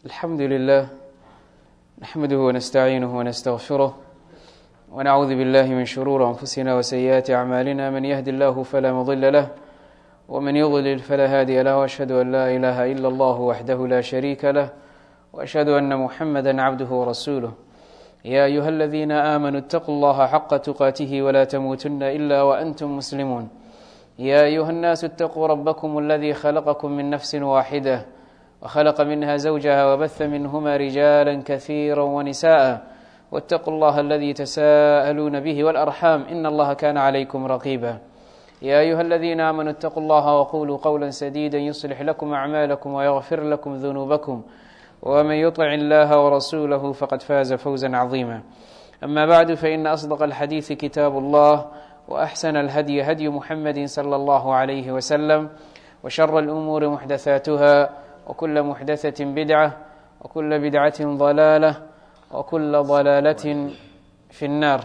الحمد لله نحمده ونستعينه ونستغفره ونعوذ بالله من شرور أنفسنا وسيئات أعمالنا من يهد الله فلا مضل له ومن يضلل فلا هادي له وأشهد أن لا إله إلا الله وحده لا شريك له وأشهد أن محمدا عبده ورسوله يا أيها الذين آمنوا اتقوا الله حق تقاته ولا تموتن إلا وأنتم مسلمون يا أيها الناس اتقوا ربكم الذي خلقكم من نفس واحدة وخلق منها زوجها وبث منهما رجالا كثيرا ونساء واتقوا الله الذي تساءلون به والأرحام إن الله كان عليكم رقيبا يا أيها الذين آمنوا اتقوا الله وقولوا قولا سديدا يصلح لكم أعمالكم ويغفر لكم ذنوبكم ومن يطع الله ورسوله فقد فاز فوزا عظيما أما بعد فإن أصدق الحديث كتاب الله وأحسن الهدي هدي محمد صلى الله عليه وسلم وشر الأمور محدثاتها وكل محدثة بدعة وكل بدعة ضلالة وكل ضلالة في النار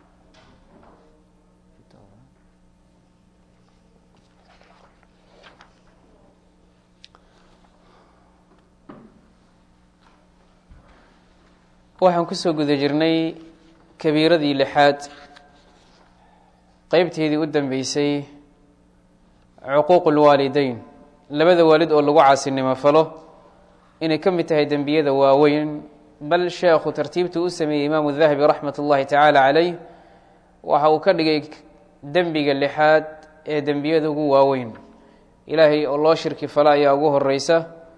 waxaan kusoo guda jirnay kabiiradii lixaad qeybteedii u dambeysay cuquuq lwaalideyn labada waalid oo lagu caasinimo falo inay ka mid tahay dembiyada waaweyn bal sheekhu tartiibtu u sameeyey imaamu dahabi raxmat ullahi tacaala caleyh waxa uu ka dhigay dembiga lixaad ee dembiyada ugu waaweyn ilaahay oo loo shirki falo ayaa ugu horeysa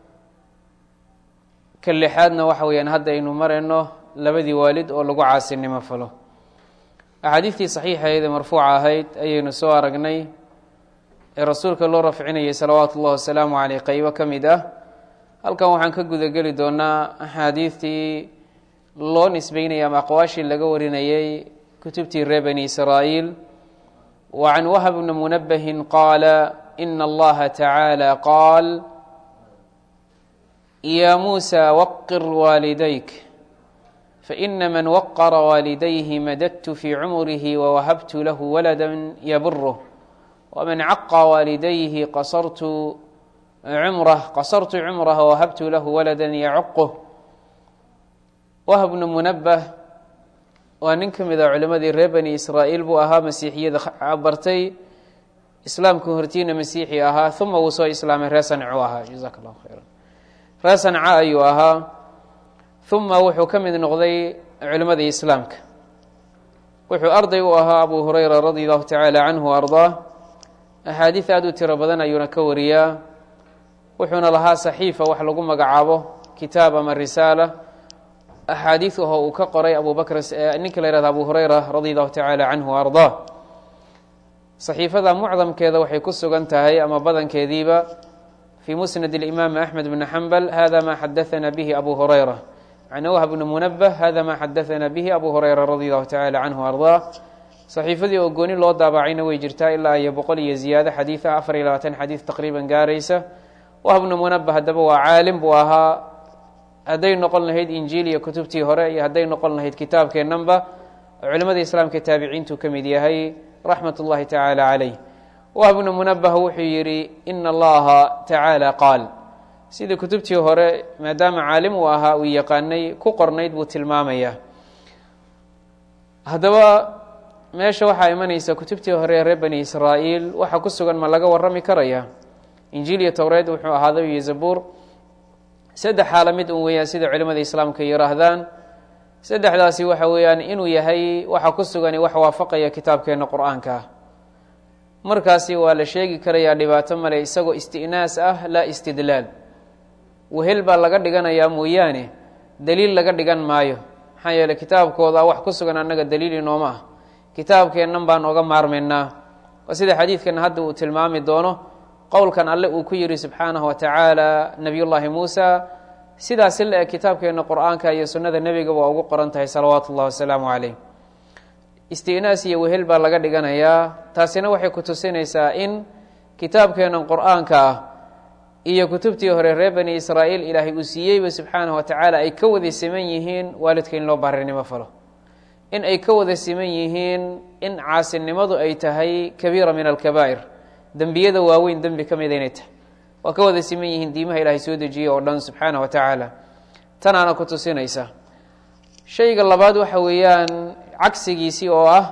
ka lixaadna waxa weeyaan hadda aynu marayno labadii waalid oo lagu caasinimo falo axaadiistii saxiixaheed ee marfuuca ahayd ayaynu soo aragnay ee rasuulka loo rafcinayay salawaatu ullahi wasalaamu caleyh qeybo ka mid ah halkan waxaan ka gudageli doonaa axaadiistii loo nisbeynayay ama aqwaashii laga warinayay kutubtii reer bani israa'iil wa can wahb bni munabahin qaala ina allaha tacaala qaal ya muusى waqir waalidayk faina man waqara waalidayhi madadtu fii cumrihi wawahabtu lahu walada yaburuh wman caqa waalidayhi qasartu cumrah qasartu cumrah wawahabtu lahu walada yacuquh wahb bnu munabah waa nin ka mid a culimadii reer bani israa'iil buu ahaa masiixiyada bartay islaamka hortiina masiixi ahaa uma wuu soo islaamay reer sancu ahaa jazaak allahu khayra reer sanca ayuu ahaa uma wuxuu ka mid noqday culimadii islaamka wuxuu arday u ahaa abu hureyra radi allahu tacaala canhu ardaa axaadiid aada u tiro badan ayuuna ka wariyaa wuxuuna lahaa saxiifa wax lagu magacaabo kitaab ama risaala axaadiid aho uu ka qoray abu bakr ninka la yihahdo abu hureyra radi allahu tacaala canhu ardaa saxiifada mucdamkeeda waxay ku sugan tahay ama badankeediiba fi musnad اimaam axmed bn xambal hada ma xadaana bihi abu hureyra can whb bn munabh hada ma xadaana bihi abu hureyra radi allahu tacala canhu ardaa saxiifadii oo gooni loo daabacayna way jirtaa ilaa iyo boqol iyo ziyaado xadiid ah afar iyo labaatan xadiid taqriiban gaaraysa wahb bnu munabh haddaba waa caalim buu ahaa hadday noqon lahayd injiil iyo kutubtii hore iyo hadday noqon lahayd kitaabkeennanba culimada islaamka taabiciintuu ka mid yahay raxmat ullahi tacaala caleyh wahb bnu munabah wuxuu yidhi ina allaha tacaala qaal sidii kutubtii hore maadaama caalim uu ahaa uu yaqaanay ku qornayd buu tilmaamayaa haddaba meesha waxaa imanaysa kutubtii hore ee reer bani israa'iil waxa ku sugan ma laga warrami karaya injiil iyo towreed wuxuu ahaaday iyo zabuur saddex xaala mid un weeyaan sida culimada islaamka yihaahdaan saddexdaasi waxa weeyaan inuu yahay waxa ku sugani wax waafaqaya kitaabkeena qur-aanka ah markaasi waa la sheegi karayaa dhibaato male isagoo isti'naas ah laa istidlaal wehel baa laga dhiganayaa mooyaane daliil laga dhigan maayo maxaa yeeley kitaabkooda wax ku sugan annaga daliil inooma ah kitaabkeennan baan oga maarmaynaa waa sida xadiidkan hadda uu tilmaami doono qowlkan alle uu ku yidhi subxaanahu wa tacaala nebiyullaahi muusa sidaasi la eg kitaabkeenna qur-aanka iyo sunnada nebiga waa ugu qoran tahay salawaatu ullahi wasalaamu caleyh istinaas iyo wehel baa laga dhiganayaa taasina waxay ku tusinaysaa in kitaabkeennan qur-aanka ah iyo kutubtii hore reer bani israa'iil ilaahay uu siiyeyba subxaanahu wa tacaala ay ka wada siman yihiin waalidka in loo baarinimo falo in ay ka wada siman yihiin in caasinimadu ay tahay kabiira min alkabaa'ir dembiyada waaweyn dembi ka mida inay tahay waa ka wada siman yihiin diimaha ilaahay soo dejiyey oo dhan subxaana wa tacaala tanaana ku tusinaysa shayga labaad waxa weeyaan cagsigiisii oo ah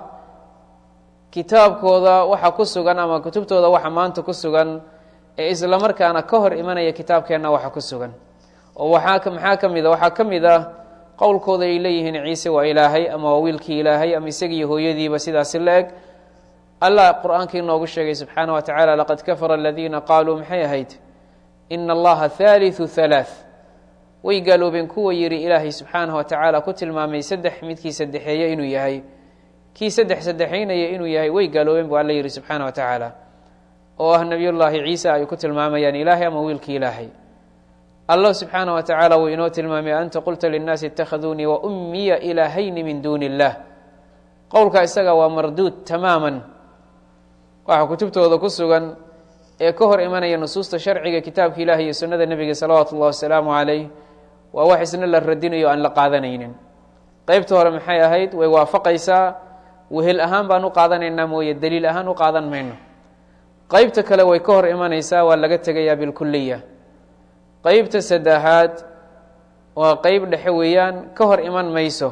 kitaabkooda waxa ku sugan ama kutubtooda waxa maanta ku sugan ee isla markaana ka hor imanaya kitaabkeenna waxa ku sugan oo waxaa maxaa ka mid a waxaa ka mid ah qowlkooda ay leeyihiin ciise waa ilaahay ama waa wiilkii ilaahay ama isagiiyo hooyadiiba sidaasi la eg allah qur-aankii noogu sheegay subxaana wa tacaala laqad kafara aladiina qaaluu maxay ahayd ina allaha haaliثu halaaث way gaaloobeen kuwa yidhi ilaahay subxaanaه wa tacaala ku tilmaamay saddex midkii saddexeeye inuu yahay kii saddex saddexaynaya inuu yahay way gaaloobeen bu alla yidhi subxaana wa tacaala oo ah nebiy llaahi ciisa ay ku tilmaamayaan ilaahay ama wiilkii ilaahay allah subxaanaه wa tacaala wuu inoo tilmaamay anta qulta linnaasi اtakhaduunii wa ummiya ilaahayni min duuni اllah qowlka isaga waa marduud tamaaman waxaa kutubtooda ku sugan ee ka hor imanaya nusuusta sharciga kitaabka ilahi iyo sunnada nebiga salawaatu ullahi wasalaamu calayh waa wax isna la radinayo aan la qaadanaynin qeybta hore maxay ahayd way waafaqaysaa wehel ahaan baan u qaadanaynaa mooye daliil ahaan u qaadan mayno qeybta kale way ka hor imanaysaa waa laga tegayaa bilkuliya qeybta saddexaad waa qeyb dhexe weeyaan ka hor iman mayso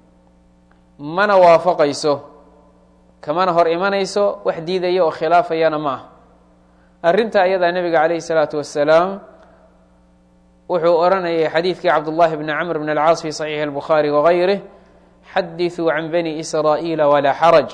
mana waafaqayso kamana hor imanayso wax diidaya oo khilaafayana ma ah arrinta ayadaa nebiga calayhi salaatu wasalaam wuxuu odhanayay xadiidkii cabdullahi bni camr bn alcaas fi saxiixi albukhaari wagayrih xadiduu can bani israa'iila walaa xaraj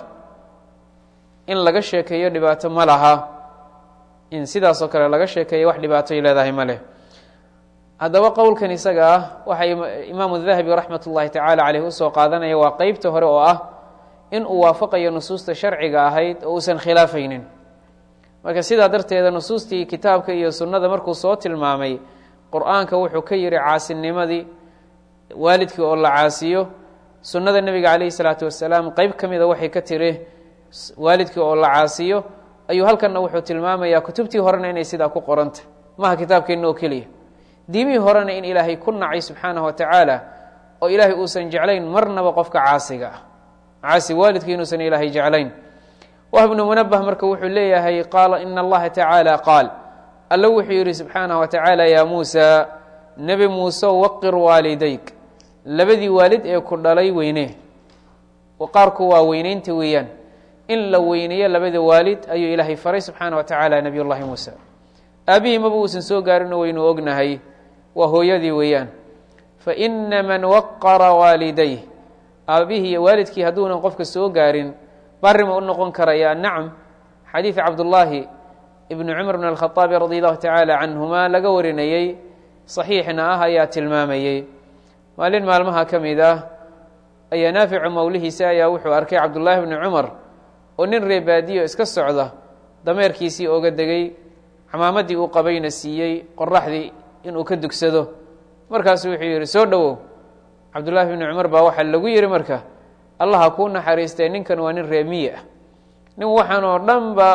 in laga sheekeeyo dhibaato ma laha in sidaasoo kale laga sheekeeyo wax dhibaatoy leedahay ma leh haddaba qowlkan isaga ah waxaa imaamu dahabi raxmat ullahi tacaala caleyh usoo qaadanaya waa qeybta hore oo ah in uu waafaqayo nusuusta sharciga ahayd oo uusan khilaafaynin marka sidaa darteeda nusuustii kitaabka iyo sunnada markuu soo tilmaamay qur-aanka wuxuu ka yihi caasinimadii waalidkii oo la caasiyo sunnada nebiga calayhi salaatu wasalaam qeyb ka mida waxay ka tiri waalidkii oo la caasiyo ayuu halkanna wuxuu tilmaamayaa kutubtii horena inay sidaa ku qoranta maha kitaabkeenna oo keliya diimihii horena in ilaahay ku nacay subxaanahu wa tacaala oo ilaahay uusan jeclayn marnaba qofka caasiga ah caasi waalidkii inuusan ilaahay jeclayn wah bnu munabah marka wuxuu leeyahay qaala ina allaha tacaala qaal alla wuxuu yidhi subxaanaه wa tacaala yaa muusa nebi muuse waqir waalidayk labadii waalid ee ku dhalay weyne qaarku waa weyneynta weeyaan in la weyneeyo labada waalid ayuu ilaahay faray subxaana wa tacaala nebiy llahi muuse aabihii maba uusan soo gaarino waynu ognahay waa hooyadii weeyaan faina man waqara waalidayh aabihii iyo waalidkii hadduunan qofka soo gaarin barima u noqon karaya nacam xadiid cabdullaahi ibnu cumar bn alkhaaabi radi allahu tacaala canhuma laga warinayey saxiixna ah ayaa tilmaamayey maalin maalmaha ka mid ah ayaa naaficu mawlihiisa ayaa wuxuu arkay cabdullaahi bni cumar oo nin reebaadiyo iska socda dameerkiisii oga degay camaamadii uu qabayna siiyey qoraxdii inuu ka dugsado markaasu wuxuu yidhi soo dhowow cabdullaahi bni cumar baa waxaa lagu yihi marka allaha kuu naxariistee ninkan waa nin reemiye ah nin waxaan oo dhan ba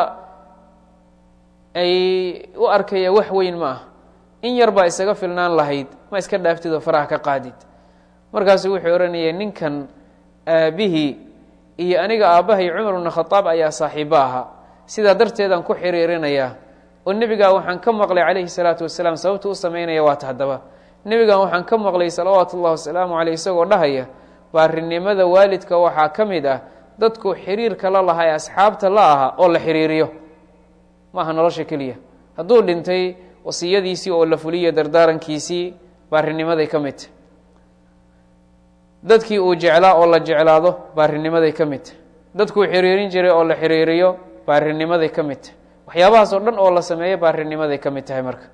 ay u arkaya wax weyn ma ah in yar baa isaga filnaan lahayd ma iska dhaaftid oo faraha ka qaadid markaasu wuxuu odhanayay ninkan aabihii iyo aniga aabbahay cumar bna khadaab ayaa saaxiibo ahaa sidaa darteedaan ku xiriirinayaa oo nebigaa waxaan ka maqlay calayhi salaatu wasalaam sababtu u samaynaya waata haddaba nebigan waxaan ka maqlay salawaatu ullahi wasalaamu caleyh isagoo dhahaya baarinimada waalidka waxaa ka mid ah dadku xiriirka la lahaa ee asxaabta la ahaa oo la xiriiriyo maaha nolosha keliya hadduu dhintay wasiyadiisii oo la fuliyo dardaarankiisii baarinimaday ka mid tahy dadkii uu jeclaa oo la jeclaado baarinimaday ka mid tahy dadkuu xiriirin jiray oo la xiriiriyo baarinimaday ka mid tahy waxyaabahaas oo dhan oo la sameeyo baarinimaday ka mid tahay marka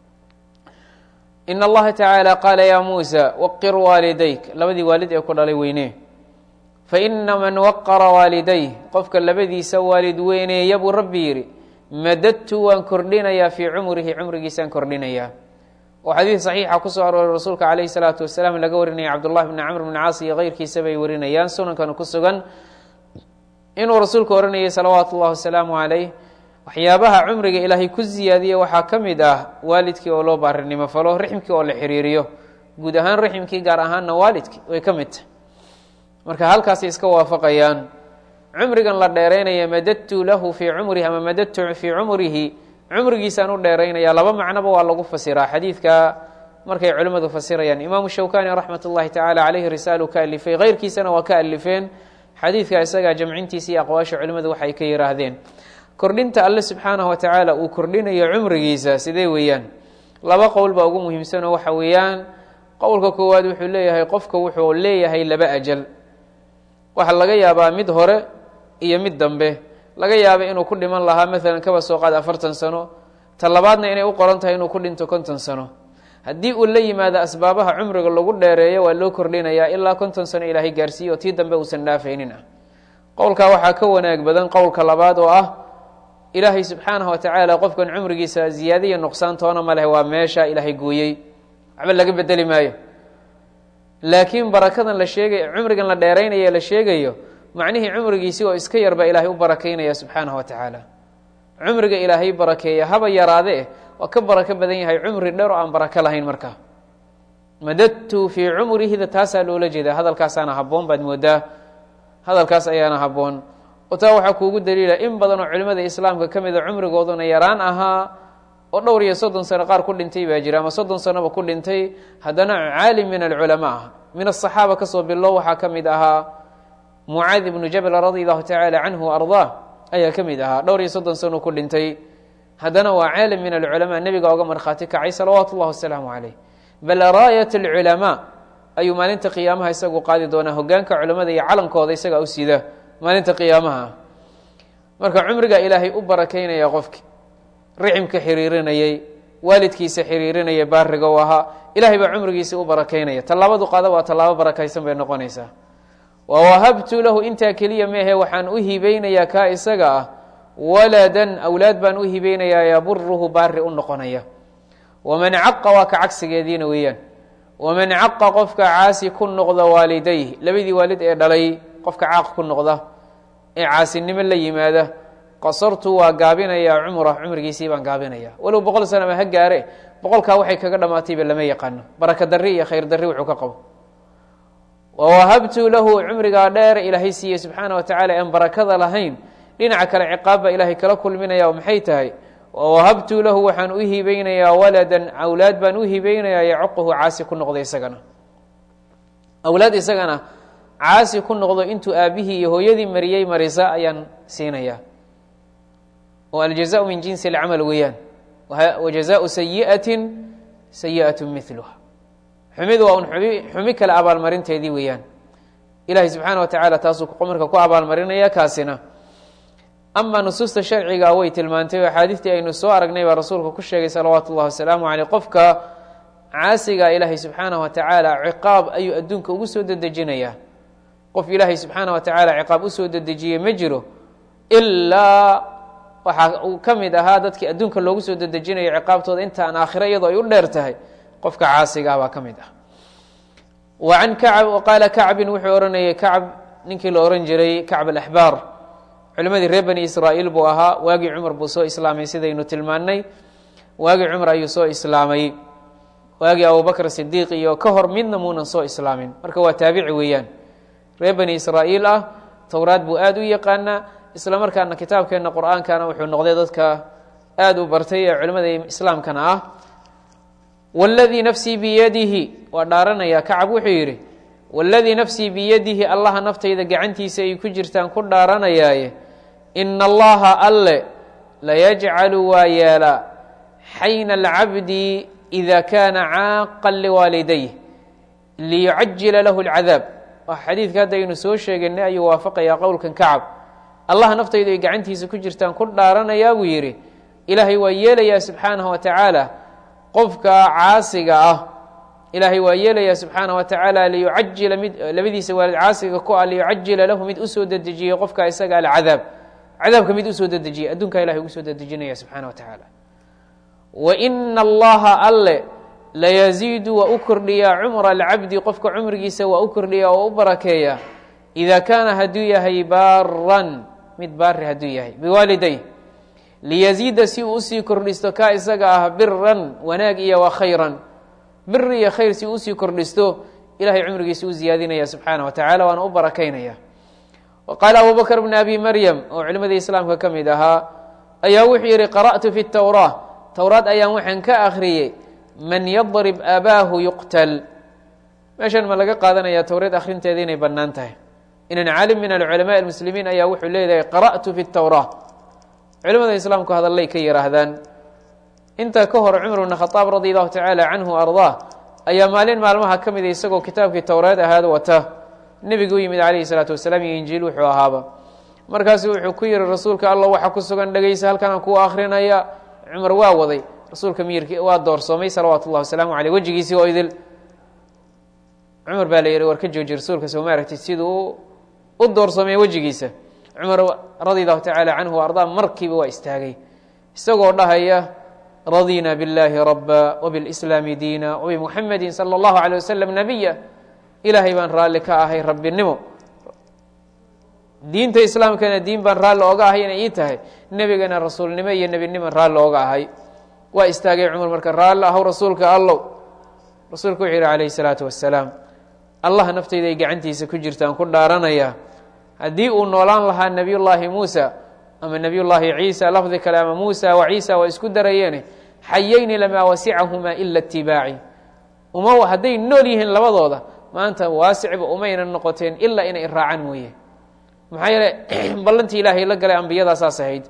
in allaha tacaala qaala yaa muusa waqir waalidayk labadii waalid ee ku dhalay weynee faina man waqara waalidayh qofka labadiisa waalid weyneeya buu rabbi yidhi madadtu waan kordhinayaa fii cumrihi cumrigiisaan kordhinayaa oo xadiid saxiixa kusoo arooray rasuulka calayhi salaatu wasalaam laga warinaya cabdullahi bni camr bni caas iyo keyrkiisa bay warinayaan sunankana ku sugan inuu rasuulku ohanayay salawaatu ullahi wasalaamu calayh waxyaabaha cumriga ilaahay ku siyaadiya waxaa ka mid ah waalidkii oo loo baarinimo falo rixmkii oo la xiriiriyo guud ahaan rixmkii gaar ahaanna waalidkii way ka mid tahay marka halkaasay iska waafaqayaan cumrigan la dheeraynaya madadtu lahu fii cumrihi ama madadtu fii cumrihi cumrigiisaan u dheeraynaya laba macnoba waa lagu fasiraa xadiidka markay culimmadu fasirayaan imaamu shawkani raxmat ullahi tacaala caleyhi risaalu ka alifay keyrkiisana waa ka alifeen xadiidka isagaa jamcintiisa iyo aqwaasha culimmadu waxay ka yihaahdeen kordhinta alle subxaanahu wa tacaala uu kordhinayo cumrigiisa sidee weeyaan laba qowl baa ugu muhiimsanoo waxa weeyaan qowlka koowaad wuxuu leeyahay qofka wuxuu leeyahay laba ajal waxaa laga yaabaa mid hore iyo mid dambe laga yaaba inuu ku dhiman lahaa maalan kaba soo qaad afartan sano ta labaadna inay u qoran tahay inuu ku dhinto konton sano haddii uu la yimaado asbaabaha cumriga lagu dheereeyo waa loo kordhinayaa ilaa konton sano ilaahay gaarsiiye oo tii dambe uusan dhaafaynin ah qowlkaa waxaa ka wanaag badan qowlka labaad oo ah ilaahay subxaanahu watacaala qofkan cumrigiisa ziyaadiya nuqsaan toona ma leh waa meesha ilaahay gooyey waxba laga bedeli maayo laakiin barakadan la sheegay cumrigan la dheeraynaya la sheegayo macnihii cumrigiisi oo iska yarba ilaahay u barakaynaya subxaanahu wa tacaala cumriga ilaahay barakeeya haba yaraade eh waa ka barako badan yahay cumri dheer oo aan barako lahayn markaa madadtu fii cumrihida taasaa loola jeeda hadalkaasaana habboon baad moodaa hadalkaas ayaana habboon oo taa waxaa kuugu daliila in badan oo culimmada islaamka ka mida cumrigooduna yaraan ahaa oo dhowr iyo soddon sano qaar ku dhintay baa jira ama soddon sanoba ku dhintay haddana caalim min alculamaa ah min asaxaaba kasoo bilo waxaa ka mid ahaa mucaad ibnu jabal radi allahu tacaala canhu wa ardaa ayaa ka mid ahaa dhowr iyo soddon sano ku dhintay haddana waa caalim min alculamaa nebiga oga markhaati kacay salawaatu ullahi wasalaamu caleyh bal raayat alculamaa ayuu maalinta qiyaamaha isagu qaadi doonaa hogaanka culamada iyo calankooda isagaa u sida maalinta qiyaamaha marka cumriga ilaahay u barakaynaya qofki ricimka xiriirinayay waalidkiisa xiriirinaya baariga u ahaa ilahay baa cumrigiisa u barakaynaya tallaabadu qaada waa tallaabo barakaysan bay noqonaysaa wa wahabtu lahu intaa keliya meehe waxaan u hibeynayaa kaa isaga ah waladan awlaad baan u hibeynayaa yaburuhu baari u noqonaya waman caqa waa ka cagsigeediina weeyaan waman caqa qofka caasi ku noqda waalidayh labadii waalid ee dhalay qofka caaq ku noqda ee caasinimo la yimaada qasartu waa gaabinayaa cumra cumrigiisii baan gaabinaya walow boqol sana ma ha gaare boqolkaa waxay kaga dhamaatayba lama yaqaano baraka dari iyo khayr dari wuxuu ka qabo wawahabtu lahu cumrigaa dheer ilaahay siiyey subxaana wa tacala aan barakada lahayn dhinaca kale ciqaab baa ilaahay kala kulminaya oo maxay tahay wawahabtu lahu waxaan u hibeynayaa waladan awlaad baan u hibeynayaa yacuquhu caasi ku noqda isagana awlaad isagana caasi ku noqdo intuu aabihii iyo hooyadii mariyey marisa ayaan siinayaa oo aljazaء min jinsi اlcamal weeyaan wajazaءu sayiئaةi sayiئaة miluha xumid waa un xumi kale abaalmarinteedii weeyaan ilahay subxaana wa tacaala taasuu marka ku abaalmarinaya kaasina ama nusuusta sharciga way tilmaantay oo axaadiistii aynu soo aragnay baa rasuulka ku sheegay salawaatu اllahi wasalaamu aleyh qofka caasiga ilaahay subxaanaه wa tacaala ciqaab ayuu adduunka ugu soo dedejinayaa qof ilaahay subxaana wa tacaala ciqaab usoo dedejiyey ma jiro ilaa waxaa uu ka mid ahaa dadkii adduunka loogu soo dedejinayo ciqaabtooda intaan aakhiro iyadoo ay u dheer tahay qofka caasiga ah baa ka mid ah wa can kacb qaala kacbin wuxuu ohanayay kacb ninkii la ohan jiray kacb alaxbaar culimadii reer bani israa'iil buu ahaa waagii cumar buu soo islaamay sidaynu tilmaannay waagii cumar ayuu soo islaamay waagii abubakr sidiiq iyo ka hor midna muunan soo islaamin marka waa taabici weeyaan reer bani israa'iil ah towraad buu aada u yaqaanaa isla markaana kitaabkeenna qur-aankana wuxuu noqday dadka aada u bartay ee culimmada islaamkana ah waladii nafsii biyadihi waa dhaaranaya kacab wuxuu yidhi waladii nafsii biyadihi allaha naftayda gacantiisa ay ku jirtaan ku dhaaranayaaye ina allaha alle layajcalu waa yeelaa xayna alcabdi ida kaana caaqan liwaalidayh liyucajila lahu اlcadaab xadiidka hadda aynu soo sheeganay ayuu waafaqayaa qowlkan kacab allah naftaydu ay gacantiisa ku jirtaan ku dhaaranayaa buu yidhi ilaahay waa yeelayaa subxaanahu wa tacaala qofka caasiga ah ilaahay waa yeelayaa subxaanahu wa tacaala liyucajila mid labadiisa waalid caasiga ku ah liyucajila lahu mid usoo dedejiya qofka isaga alcadaab cadaabka mid usoo dedejiya adduunkaa ilahay ugu soo dedejinaya subxaana wa tacaala wa ina allaha alle layaziidu waa u kordhiyaa cumra alcabdi qofka cumrigiisa waa u kordhiyaa oo u barakeeya ida kaana hadduu yahay baaran mid baari hadduu yahay biwaaliday liyaziida si uu usii kordhisto kaa isaga ah biran wanaag iyo wa khayran biri iyo khayr si uu usii kordhisto ilahay cumrigiisa u ziyaadinaya subxaana wa tacala waana u barakaynaya wa qaala abu bakr bn abi maryam oo culimadii islaamka ka mid ahaa ayaa wuxuu yihi qara'tu fi towraa towraad ayaan waxaan ka akhriyey man yadrib abaahu yuqtal meeshan ma laga qaadanaya towreed akhrinteeda inay bannaan tahay inan caalim min alculamaءi almuslimiin ayaa wuxuu leeyahay qara'tu fi اtowraa culimada islaamku hadallay ka yihaahdaan intaa ka hor cumar bn khaaab radi allahu tacaala canhu ardaa ayaa maalin maalmaha ka mida isagoo kitaabkii towreed ahaad wata nebigu u yimid calayhi salaatu wasalaam iyo injiil wuxuu ahaaba markaasu wuxuu ku yihi rasuulka allah waxa ku sugan dhegeysa halkan aan ku akrinaya cumar waa waday rasuulka miyirki waa doorsoomay salawaatu ullahi wasalaamu aleyh wejigiisii oo idil cumar baa la yihi war ka jooji rasuulka soo ma aragtid siduu u doorsoomay wejigiisa cumar radi allahu tacaala canhu wa ardaa markiiba waa istaagay isagoo dhahaya radina biاllahi raba wbilslaami diina wbimuxamedi salى اllahu alيه waslm nabiya ilaahay baan raalli ka ahay rabbinimo diinta islaamkana diin baan raalli oga ahay inay ii tahay nebigana rasuulnimo iyo nebiniman raalli oga ahay waa istaagay cumar marka raalli ahow rasuulka allow rasuulku wuxuu yihi calayh الsalaatu wasalaam allah naftayda ay gacantiisa ku jirtaan ku dhaaranaya haddii uu noolaan lahaa nebiy llaahi muusa ama nebiy llaahi ciisa lafdi kale ama muusa wa ciisa waa isku darayeene xayayni lamaa wasicahumaa ila itibaaci uma hadday nool yihiin labadooda maanta waasicba umayna noqoteen ilaa inay raacaan mooye maxaa yeele ballantii ilaahay la galay ambiyada saas ahayd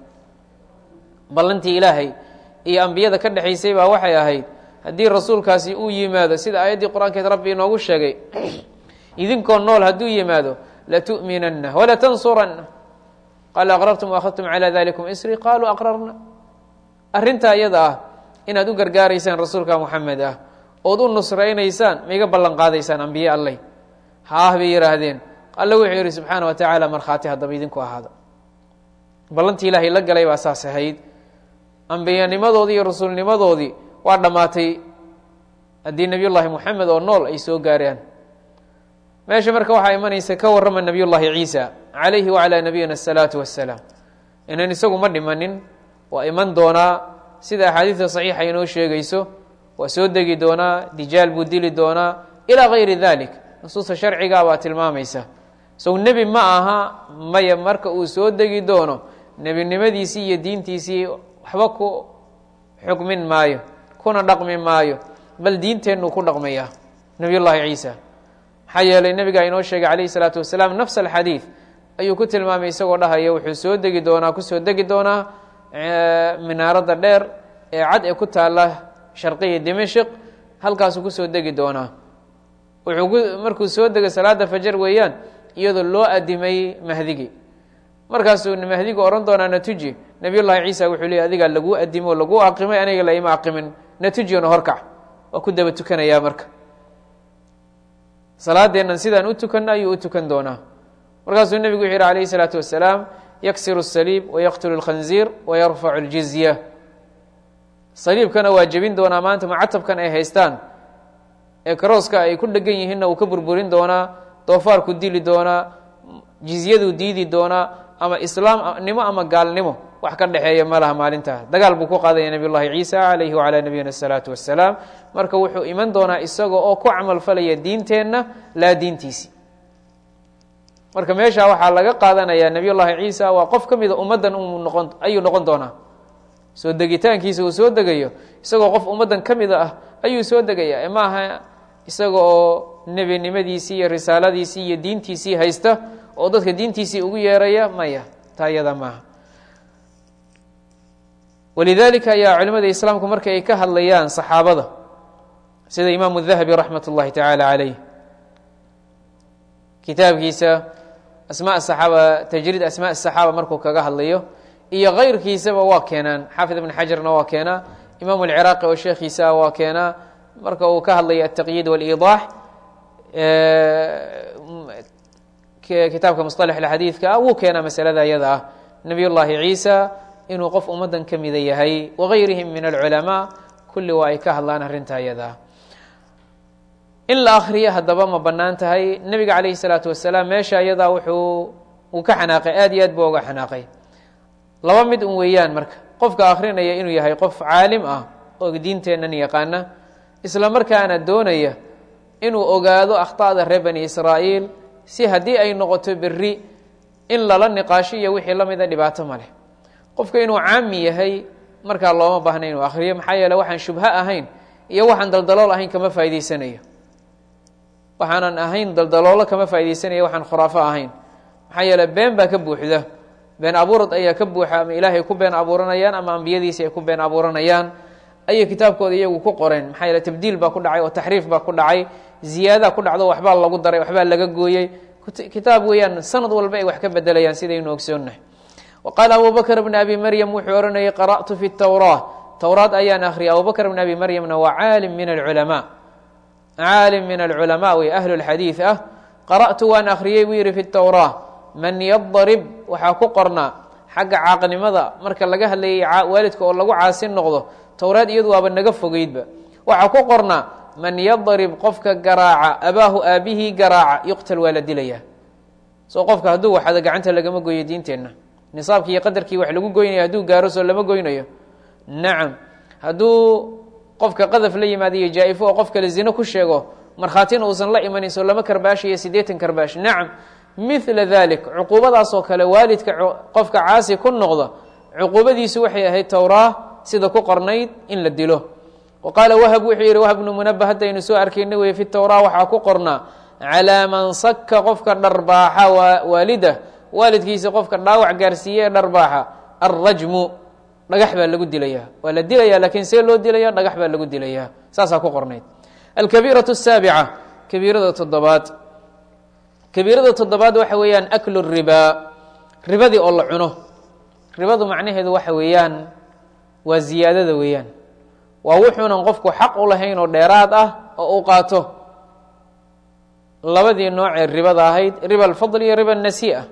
ballantii ilaahay iyo ambiyada ka dhexaysay baa waxay ahayd haddii rasuulkaasi uu yimaado sida aayaddii qur-aankeed rabbi inoogu sheegay idinkoo nool hadduu yimaado latu'minanna walatansuranna qaala aqrartum waakhadtum calaa dalikum isri qaaluu aqrarna arrintaa iyada ah inaad u gargaaraysaan rasuulka moxamed ah ood u nusraynaysaan ma iga ballan qaadaysaan ambiye alleh haah bay yidhaahdeen alle wuxuu yidhi subxaana wa tacaala markhaati haddaba idinku ahaada ballantii ilaahay la galay baa saas ahayd ambiyanimadoodii iyo rasuulnimadoodii waa dhammaatay haddii nebiy llaahi moxamed oo nool ay soo gaaraan meesha marka waxaa imanaysa ka warrama nebiy llaahi ciisa calayhi wacalaa nabiyina asalaatu wassalaam inan isagu ma dhimanin waa iman doonaa sida axaadiidta saxiixa inoo sheegayso waa soo degi doonaa dijaal buu dili doonaa ilaa gayri dalik nusuusta sharcigaa baa tilmaamaysa sow nebi ma aha maya marka uu soo degi doono nebinimadiisii iyo diintiisii waxba ku xukmin maayo kuna dhaqmi maayo bal diinteennu ku dhaqmaya nebiy llaahi ciisa maxaa yeelay nebigaa inoo sheegay calayhi salaatu wasalaam nafs alxadiid ayuu ku tilmaamay isagoo dhahaya wuxuu soo degi doonaa kusoo degi doonaa minaaradda dheer ee cad ee ku taalla sharqiya dimashik halkaasuu kusoo degi doonaa wuxuu markuu soo degay salaada fajar weeyaan iyadoo loo adimay mahdigii markaasuu mahdigu ohan doonaa natuji nebiy llahi ciisa wuxuu leey adigaa laguu adimo laguu aqimay aniga laima aqimin natujiyona horkac waa ku daba tukanayaa marka salaadeennan sidaan u tukanno ayuu u tukan doonaa markaasuu nebigu wuxuu yihi alayhi salaatu wasalaam yaksiru الsaliib wayaqtulu اlkhanziir wayarfacu اljizya saliibkana waa jebin doonaa maanta mucatabkan ay haystaan ee karooska ay ku dhegan yihiinna uu ka burburin doonaa doofaarku dili doonaa jizyaduu diidi doonaa ama islaamnimo ama gaalnimo wax ka dhexeeya ma laha maalintaa dagaal buu ku qaadaya nebiy llahi ciisa calayhi wacalaa nabiyina asalaatu wassalaam marka wuxuu iman doonaa isaga oo ku camal falaya diinteenna laa diintiisi marka meeshaa waxaa laga qaadanayaa nebiy llahi ciisa waa qof ka mida ummaddan noqon ayuu noqon doonaa soo degitaankiisa uu soo degayo isagoo qof ummaddan ka mida ah ayuu soo degayaa ma aha isaga oo nebinimadiisii iyo risaaladiisii iyo diintiisii haysta oo dadka diintiisii ugu yeeraya maya taa iyada maaha walidalika ayaa culimada islaamku marka ay ka hadlayaan saxaabada sida imaamu dahabi raxmat اllahi tacaala calayh kitaabkiisa asma saxaaba tajriid asmaa saxaaba markuu kaga hadlayo iyo kayrkiisaba waa keenaan xaafid ibn xajarna waa keenaa imaamu alciraaqi oo sheekhiisa waa keenaa marka uu ka hadlayo altaqyiid wاliidaax kitaabka musطalax xadiidka ah wuu keenaa masalada iyada ah nabiy llahi ciisa inuu qof ummaddan ka mida yahay wagayrihim min alculamaa kulli waa ay ka hadlaan arrintaa iyada ah in la akriyo haddaba ma bannaan tahay nebiga calayhi salaatu wasalaam meesha iyadaa wuxuu uu ka xanaaqay aad iyo aad buu uga xanaaqay laba mid un weeyaan marka qofka akrinaya inuu yahay qof caalim ah oo diinteennan yaqaana isla markaana doonaya inuu ogaado akhطa'da reer bani israa'iil si haddii ay noqoto beri in lala niqaasho iyo wixii la mida dhibaato ma leh qofka inuu caami yahay markaa looma baahna inuu akriyo maxaa yeele waxaan shubho ahayn iyo waxaan daldalool ahayn kama faa'idaysanayo waxaanan ahayn daldaloolo kama faa'idaysanayo waxaan khuraafo ahayn maxaa yeele been baa ka buuxda been abuurad ayaa ka buuxa ama ilaahay ku been abuuranayaan ama ambiyadiisi ay ku been abuuranayaan ayay kitaabkooda iyagu ku qoreen maxaa yeele tabdiil baa ku dhacay oo taxriif baa ku dhacay ziyaadaa ku dhacdo waxbaa lagu daray waxbaa laga gooyey kitaab weeyaan sanad walba ay wax ka bedelayaan sidaynu ogsoonnahay wa qaala abu bakr bn abi maryam wuxuu ohanayay qara'tu fi tawraa towraad ayaan akhriyay abu bakr bn abi maryamna waa caalim min alculamaa caalim min alculamaa wey ahlu lxadiid ah qara'tu waan akhriyey buu yihi fi tawraa man yadarib waxaa ku qornaa xagga caaqnimada marka laga hadlayay waalidka oo lagu caasin noqdo towraad iyadu waaba naga fogeydba waxaa ku qornaa man yadarib qofka garaaca abaahu aabihii garaaca yuqtal waa la dilayaa soo qofka hadduu waxada gacanta lagama goyo diinteenna nisaabkii iyo qadarkii wax lagu goynaya hadduu gaaro soo lama goynayo nacam hadduu qofka qadaf la yimaada iyo jaa-ifo oo qof kale zino ku sheego markhaatina uusan la imanin soo lama karbaashayo siddeetan karbaash nacam mila dalik cuquubadaasoo kale waalidka qofka caasi ku noqda cuquubadiisu waxay ahayd towraa sida ku qornayd in la dilo wa qaala wahab wuxuu yihi wahab bnu munabah haddaynu soo arkayna wey fi towraa waxaa ku qornaa calaa man saka qofka dharbaaxa waalida waalidkiisa qofka dhaawac gaarsiiye ee dharbaaxa alrajmu dhagax baa lagu dilayaa waa la dilaya lakiin see loo dilaya dhagax baa lagu dilayaa saasaa ku qornayd alkabiiraة الsaabica kabiirada toddobaad kabiirada toddobaad waxa weeyaan aklu ribaa ribadii oo la cuno ribadu macnaheedu waxa weeyaan waa ziyaadada weeyaan waa wuxuunan qofku xaq u lahayn oo dheeraad ah oo u qaato labadii noocee ribada ahayd riba alfadl iyo riba nasii'a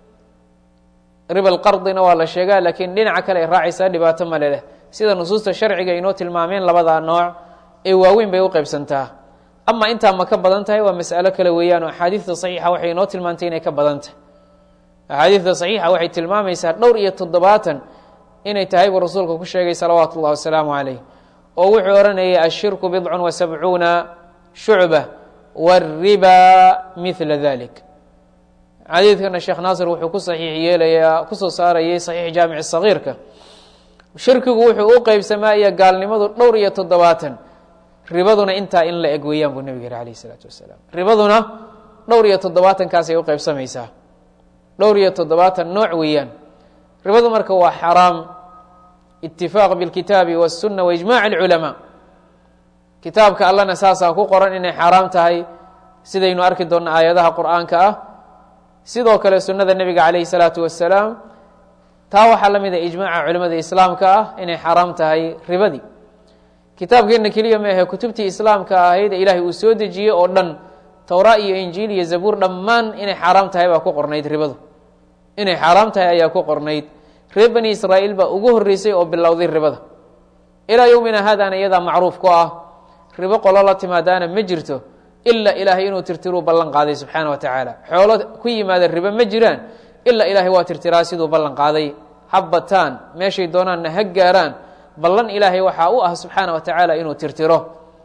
riba alqardina waa la sheegaa laakiin dhinaca kale ay raacaysaa dhibaato male leh sida nusuusta sharciga inoo tilmaameen labadaa nooc ee waaweyn bay u qaybsantaa ama intaa ma ka badan tahay waa mas'alo kale weeyaan oo axaadiidta saxiixa waxay inoo tilmaantay inay ka badan tahay axaadiidta saxiixa waxay tilmaamaysaa dhowr iyo toddobaatan inay tahay buu rasuulka ku sheegay salawaatu ullahi wasalaamu calayh oo wuxuu odhanayay ashirku bidcun wa sabcuuna shucba wاriba mila dalik xadiidkana sheekh naasir wuxuu ku saxiix yeelayaa kusoo saarayay saxiix jaamic sagiirka shirkigu wuxuu u qeybsamaa iyo gaalnimadu dhowr iyo toddobaatan ribaduna intaa in la eg weeyaan buu nebig yihi alayh isalaatu wasalaam ribaduna dhowr iyo toddobaatankaasay u qeybsamaysaa dhowr iyo toddobaatan nooc weeyaan ribadu marka waa xaraam itifaaq bilkitaabi waالsuna waijmac اlculamaa kitaabka allana saasaa ku qoran inay xaaraam tahay sidaynu arki doonno aayadaha qur'aanka ah sidoo kale sunnada nebiga calayhi salaatu wasalaam taa waxaa la mid a ijmaaca culimada islaamka ah inay xaaraam tahay ribadii kitaabkeenna keliya ma ahe kutubtii islaamka ahayd ee ilaahay uu soo dejiyey oo dhan towraa iyo injiil iyo zabuur dhammaan inay xaaraam tahay baa ku qornayd ribadu inay xaaraam tahay ayaa ku qornayd reer bani israa'iil baa ugu horreysay oo bilowday ribada ilaa yowmina haadaana iyadaa macruuf ku ah ribo qolo la timaadaana ma jirto ilaa ilaahay inuu tirtiruu ballan qaaday subxaana wa tacaala xoolo ku yimaada ribo ma jiraan ilaa ilaahay waa tirtiraa siduu ballan qaaday ha bataan meeshay doonaanna ha gaaraan ballan ilaahay waxaa u ah subxaana wa tacaala inuu tirtiro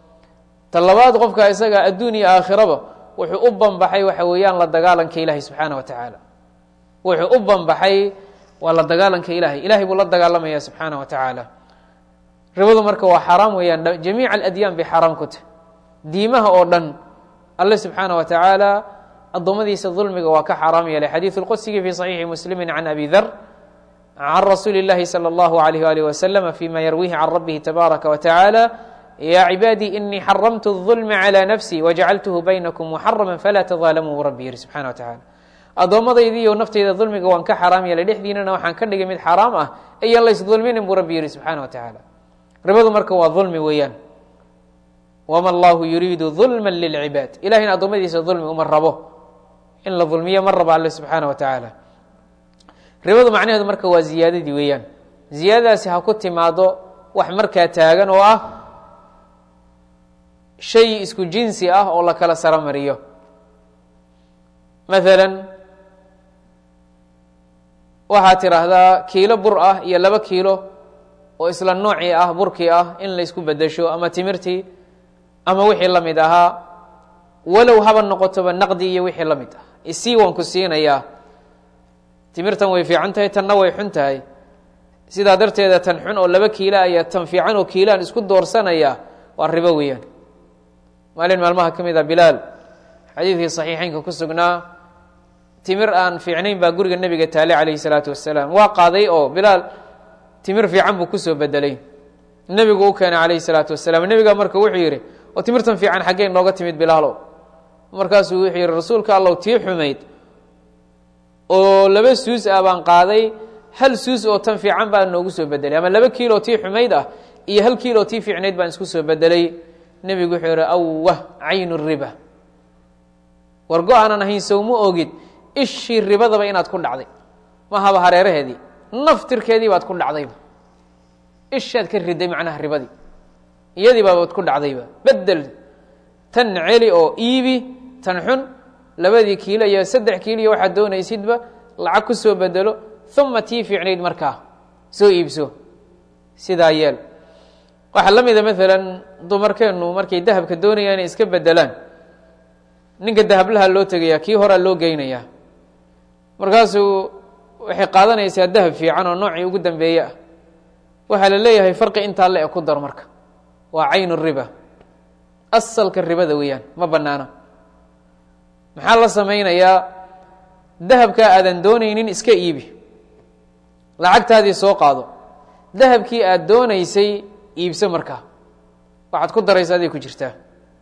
ta labaad qofka isaga adduun iyo aakhiraba wuxuu u banbaxay waxa weeyaan la dagaalanka ilaahay subxaana wa tacaala wuxuu u banbaxay waa la dagaalanka ilahay ilahay buu la dagaalamaya subxaana wa tacaala ribadu marka waa xaaraam weeyaan jamiica aladyaan bay xaaraam ku tahy diimaha oo dhan alle subxaana wa tacaala addoommadiisa dulmiga waa ka xaaraam yeelay xadiidu lqudsigii fi صaxiixi muslimi can abi dar can rasuuli اllahi salى اllahu alayh alih waslama fima yarwihi can rabbihi tabaaraka wa tacaala ya cibaadii inii xaramtu الظulma calى nafsii wajacaltuhu baynakum muxarama falaa tadaalamuu bu rabbi yihi subxana wa tacala addoommadaydiiyo nafteyda dulmiga waan ka xaaraam yeelay dhexdiinana waxaan ka dhigay mid xaaraam ah ayaan la ysdulminin buu rabbi yihi subxaana wa tacaala ribadu marka waa dulmi weeyaan wama allahu yuriidu dulma lilcibaad ilahayna addoommadiisa dulmi uma rabo in la dulmiyo ma rabo alle subxaana wa tacaala ribadu macnaheedu marka waa ziyaadadii weeyaan ziyaadadaasi ha ku timaado wax markaa taagan oo ah shay isku jinsi ah oo la kala saro mariyo maalan waxaad tidhaahdaa kiilo bur ah iyo laba kiilo oo isla noocii ah burkii ah in la isku bedesho ama timirtii ama wixii la mid ahaa walow haba noqotoba naqdi iyo wixii la mid ah isii waan ku siinayaa timirtan way fiican tahay tanna way xun tahay sidaa darteeda tan xun oo laba kiila aya tan fiican oo kiilaan isku doorsanayaa waa ribo weeyaan maalin maalmaha ka mid a bilaal xadiidkii saxiixeynka ku sugnaa timir aan fiicnayn baa guriga nebiga taale calayhi salaatu wasalaam waa qaaday oo bilaal timir fiican buu kusoo bedelay nebigu u keenay calayhi salaatu wasalaam nebiga marka wuxuu yidhi oo timirtan fiican xaggee nooga timid bilaalow markaasuu wuxuu yidhi rasuulka allow tii xumayd oo laba suus ah baan qaaday hal suus oo tan fiican baa noogu soo bedelay ama laba kiilo tii xumayd ah iyo hal kiilo tii fiicnayd baan isku soo bedelay nebigu wuxuu yihi awah caynu riba war go-aanan ahayn sowma ogid ishii ribadaba inaad ku dhacday mahaba hareeraheedii naftirkeedii baad ku dhacdayba ishaad ka riday macnaha ribadii iyadii baabaad ku dhacdayba bedel tan celi oo iibi tan xun labadii kiilo iyo saddex kiilo iyo waxaad doonaysidba lacag ku soo bedelo uma tii fiicnayd markaa soo iibso sidaa yeel waxaa la mida maalan dumarkeennu markay dahabka doonayaan inay iska bedelaan ninka dahablaha loo tegayaa kii horaa loo geynayaa markaasuu waxay qaadanaysaa dahab fiican oo noocii ugu dambeeye ah waxaa la leeyahay farqi intaa le e ku dar marka waa caynu riba asalka ribada weeyaan ma banaana maxaa la samaynayaa dahabkaa aadan doonaynin iska iibi lacagtaadii soo qaado dahabkii aad doonaysay iibso markaa waxaad ku daraysa aday ku jirtaa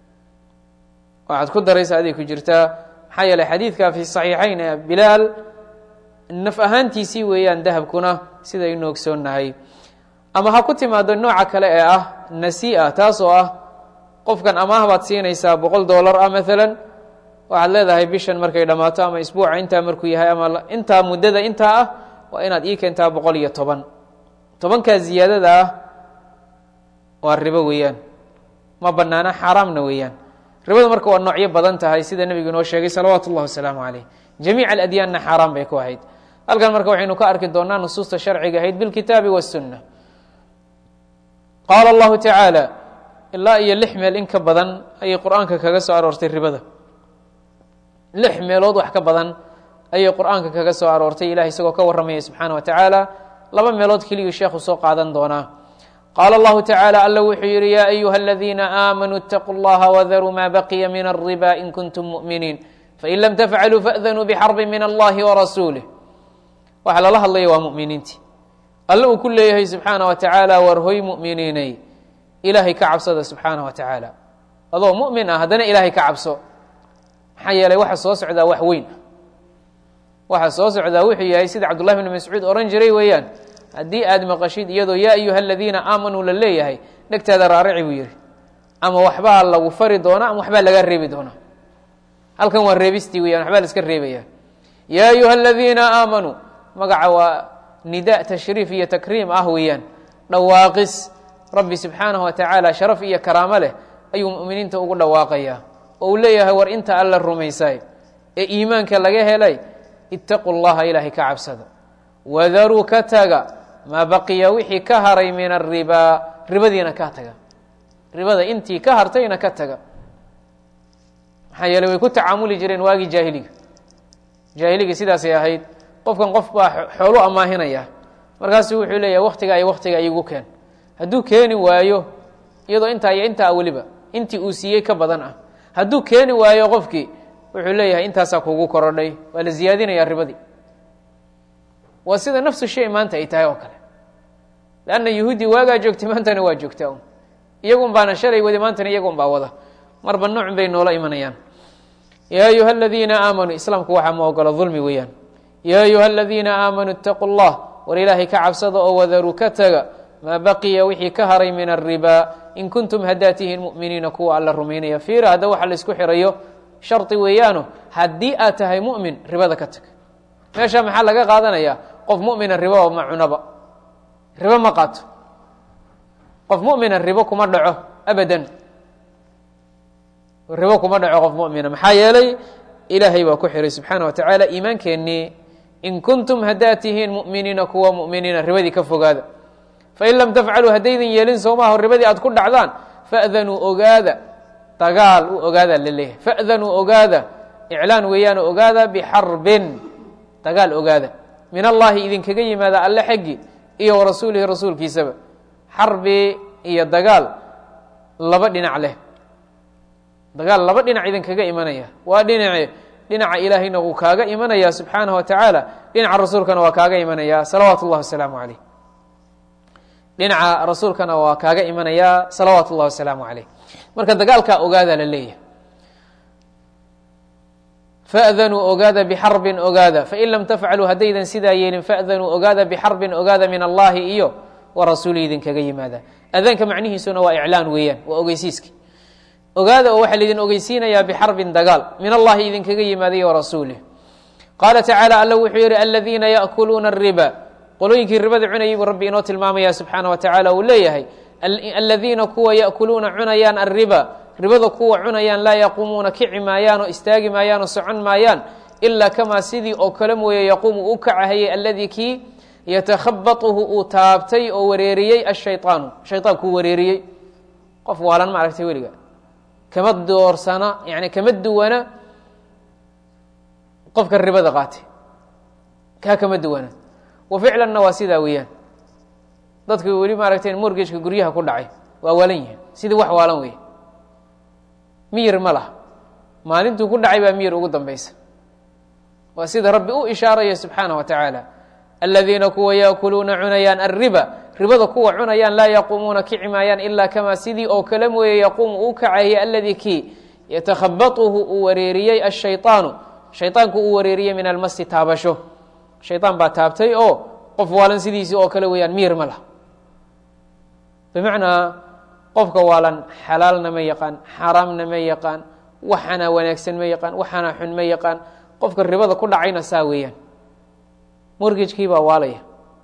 waxaad ku daraysa aday ku jirtaa maxaa yeeley xadiidka fi saxiixayn ee bilaal naf ahaantiisii weeyaan dahabkuna sidaynu ogsoonnahay ama ha ku timaado nooca kale ee ah nasi-a taas oo ah qofkan amaah baad siinaysaa boqol dollar ah maalan waxaad leedahay bishan markay dhammaato ama isbuuca intaa markuu yahay ama intaa muddada intaa ah waa inaad ii keentaa boqol iyo toban tobankaa ziyaadada ah waa ribo weeyaan ma banaana xaaraamna weeyaan ribadu marka waa noocyo badan tahay sida nebigu inoo sheegay salawaatu اllah wasalaamu calayh jamiic aladyaanna xaaraan bay ku ahayd halkan marka waxaynu ka arki doonaa nusuusta sharciga ahayd bilkitaabi waالsunna qaala allahu tacaala ilaa iyo lix meel in ka badan ayay qur-aanka kaga soo aroortay ribada lix meelood wax ka badan ayay qur-aanka kaga soo aroortay ilahay isagoo ka warramaya subxaana wa tacaala laba meelood keliyuu sheekhu soo qaadan doonaa qaala allahu tacaala alla wuxuu yidhi yaa ayuha aladiina aamanuu اtaquu اllaha wadaruu ma baqiya min alriba in kuntum mu'miniin fain lam tafcaluu faأdanuu bxarbi min allahi warasuulih waxa lala hadlaya waa muminiintii alle uu ku leeyahay subxaana wa tacaala war hoy mu'miniinay ilaahay ka cabsada subxaana wa tacaala adoo mu'min ah haddana ilaahay ka cabso maxaa yeelay waxa soo socdaa wax weyn ah waxa soo socdaa wuxuu yahay sida cabdullahi bn mascuud ohan jiray weeyaan haddii aad maqashid iyadoo yaa ayuha aladiina aamanuu la leeyahay dhegtaada raarici buu yihi ama waxbaa lagu fari doonaa ama waxbaa laga reebi doonaa halkan waa reebistii weyan waxbaa la iska reebaya yaa ayuha aladiina aamanuu magaca waa nida tashriif iyo takriim ah weeyaan dhawaaqis rabbi subxaanahu wa tacaala sharaf iyo karaamo leh ayuu mu'miniinta ugu dhawaaqayaa oo uu leeyahay war inta alla rumaysay ee iimaanka laga helay itaquu llaha ilaahay ka cabsada wadaruu ka taga maa baqiya wixii ka haray min aribaa ribadiina ka taga ribada intii ka hartayna ka taga maxaa yeeley way ku tacaamuli jireen waagii jaahiliga jaahiliga sidaasay ahayd qofkan qof baa xoolu amaahinaya markaasu wuxuu leeyahay waktigaa iyo waktiga igu keen hadduu keeni waayo iyadoo intaa iyo intaa weliba intii uu siiyey ka badan ah hadduu keeni waayo qofkii wuxuu leeyahay intaasaa kugu korodhay waa la ziyaadinayaa ribadii waa sida nafsu shay maanta ay tahay oo kale leanna yahuudi waagaa joogtay maantana waa joogtaa un iyagun baana shalay wadi maantana iyagun baa wada marba noocun bay noola imanayaan yaa ayuha aladiina aamanuu islaamku waxaa ma ogolo dulmi weeyaan yaa ayuha aladiina aamanuu itaquu llah war ilaahay ka cabsada oo wadaruu ka taga maa baqiya wixii ka haray min aribaa in kuntum haddaa tihiin mu'miniina kuwa alla rumaynaya fiira hadda waxa laisku xirayo shardi weeyaano haddii aad tahay mu'min ribada ka tag meesha maxaa laga qaadanaya qof mumina riboba ma cunaba ribo ma qaato qof mumina ribo kuma dhaco abadan ribo kuma dhaco qof mumina maxaa yeelay ilaahay baa ku xiray subxaana wa tacaala iimaankeenii in kuntum haddaa tihiin mu'miniina kuwa mu'miniina ribadii ka fogaada fain lam tafcaluu haddaydan yeelin soomaaho ribadii aad ku dhacdaan fa'danuu ogaada dagaal u ogaada la leeyahay fa'danuu ogaada iclaan weeyaan ogaada bixarbin dagaal ogaada min allahi idinkaga yimaada alle xaggi iyo warasuulihi rasuulkiisaba xarbi iyo dagaal laba dhinac leh dagaal laba dhinac idinkaga imanaya waa dhinace dhinaca ilaahayna wuu kaaga imanaya subxaanaه wa tacaala dhinaca rasuulkana waa kaaga imanaya salawaatu اllahi wasalaamu عaleyh dhinaca rasuulkana waa kaaga imanaya salawaatu اllahi wasalaamu عaleyh marka dagaalkaa ogaada la leeyahay fأdanuu ogaada bxarbin ogaada fain lam tafcaluu haddaydan sidaa yeelin fأdanuu ogaada bxarbin ogaada min allahi iyo warasuuli idinkaga yimaada adaanka macnihiisuna waa iclaan weeyaan waa ogeysiiski ogaada oo waxaa laidin ogeysiinayaa bxarbin dagaal min allahi idinkaga yimaaday warasuulih qaala tacaala alla wuxuu yihi aladiina yaأkuluuna الriba qolooyinkii ribada cunayay buu rabbi inoo tilmaamaya subxaanaه wa tacaala uu leeyahay aladiina kuwa yaأkuluuna cunayaan الriba ribada kuwa cunayaan laa yaquumuuna kici maayaan oo istaagi maayaan oo socon maayaan ilaa kamaa sidii oo kale mooye yaquumu u kacahayay alladii kii yatakhabatuhu uu taabtay oo wareeriyey ashayطaanu shayطaankuu wareeriyey qof waalan ma aragtay weliga kama doorsana yani kama duwana qofka ribada qaatay kaa kama duwana wa ficlanna waa sidaa weeyaan dadka weli maaragtay morgejka guryaha ku dhacay waa waalan yihin sidii wax waalan wey miyir ma laha maalintuu ku dhacay baa miyir ugu dambaysa waa sida rabbi u ishaaraya subxaanaه wa tacaala aladiina kuwa yaakuluuna cunayaan alriba ribada kuwa cunayaan laa yaquumuuna kici maayaan ilaa kamaa sidii oo kale mooye yaquumu uu kacayay aladii kii yatakhabatuhu uu wareeriyey ashayطaanu shayطaanku uu wareeriyey min almasi taabasho shayطaan baa taabtay oo qof waalan sidiisii oo kale weeyaan miyir ma laha bimacnaa qofka waalan xalaalna ma yaqaan xaaraamna ma yaqaan waxana wanaagsan ma yaqaan waxana xun ma yaqaan qofka ribada ku dhacayna saa weeyaan morgejkii baa waalaya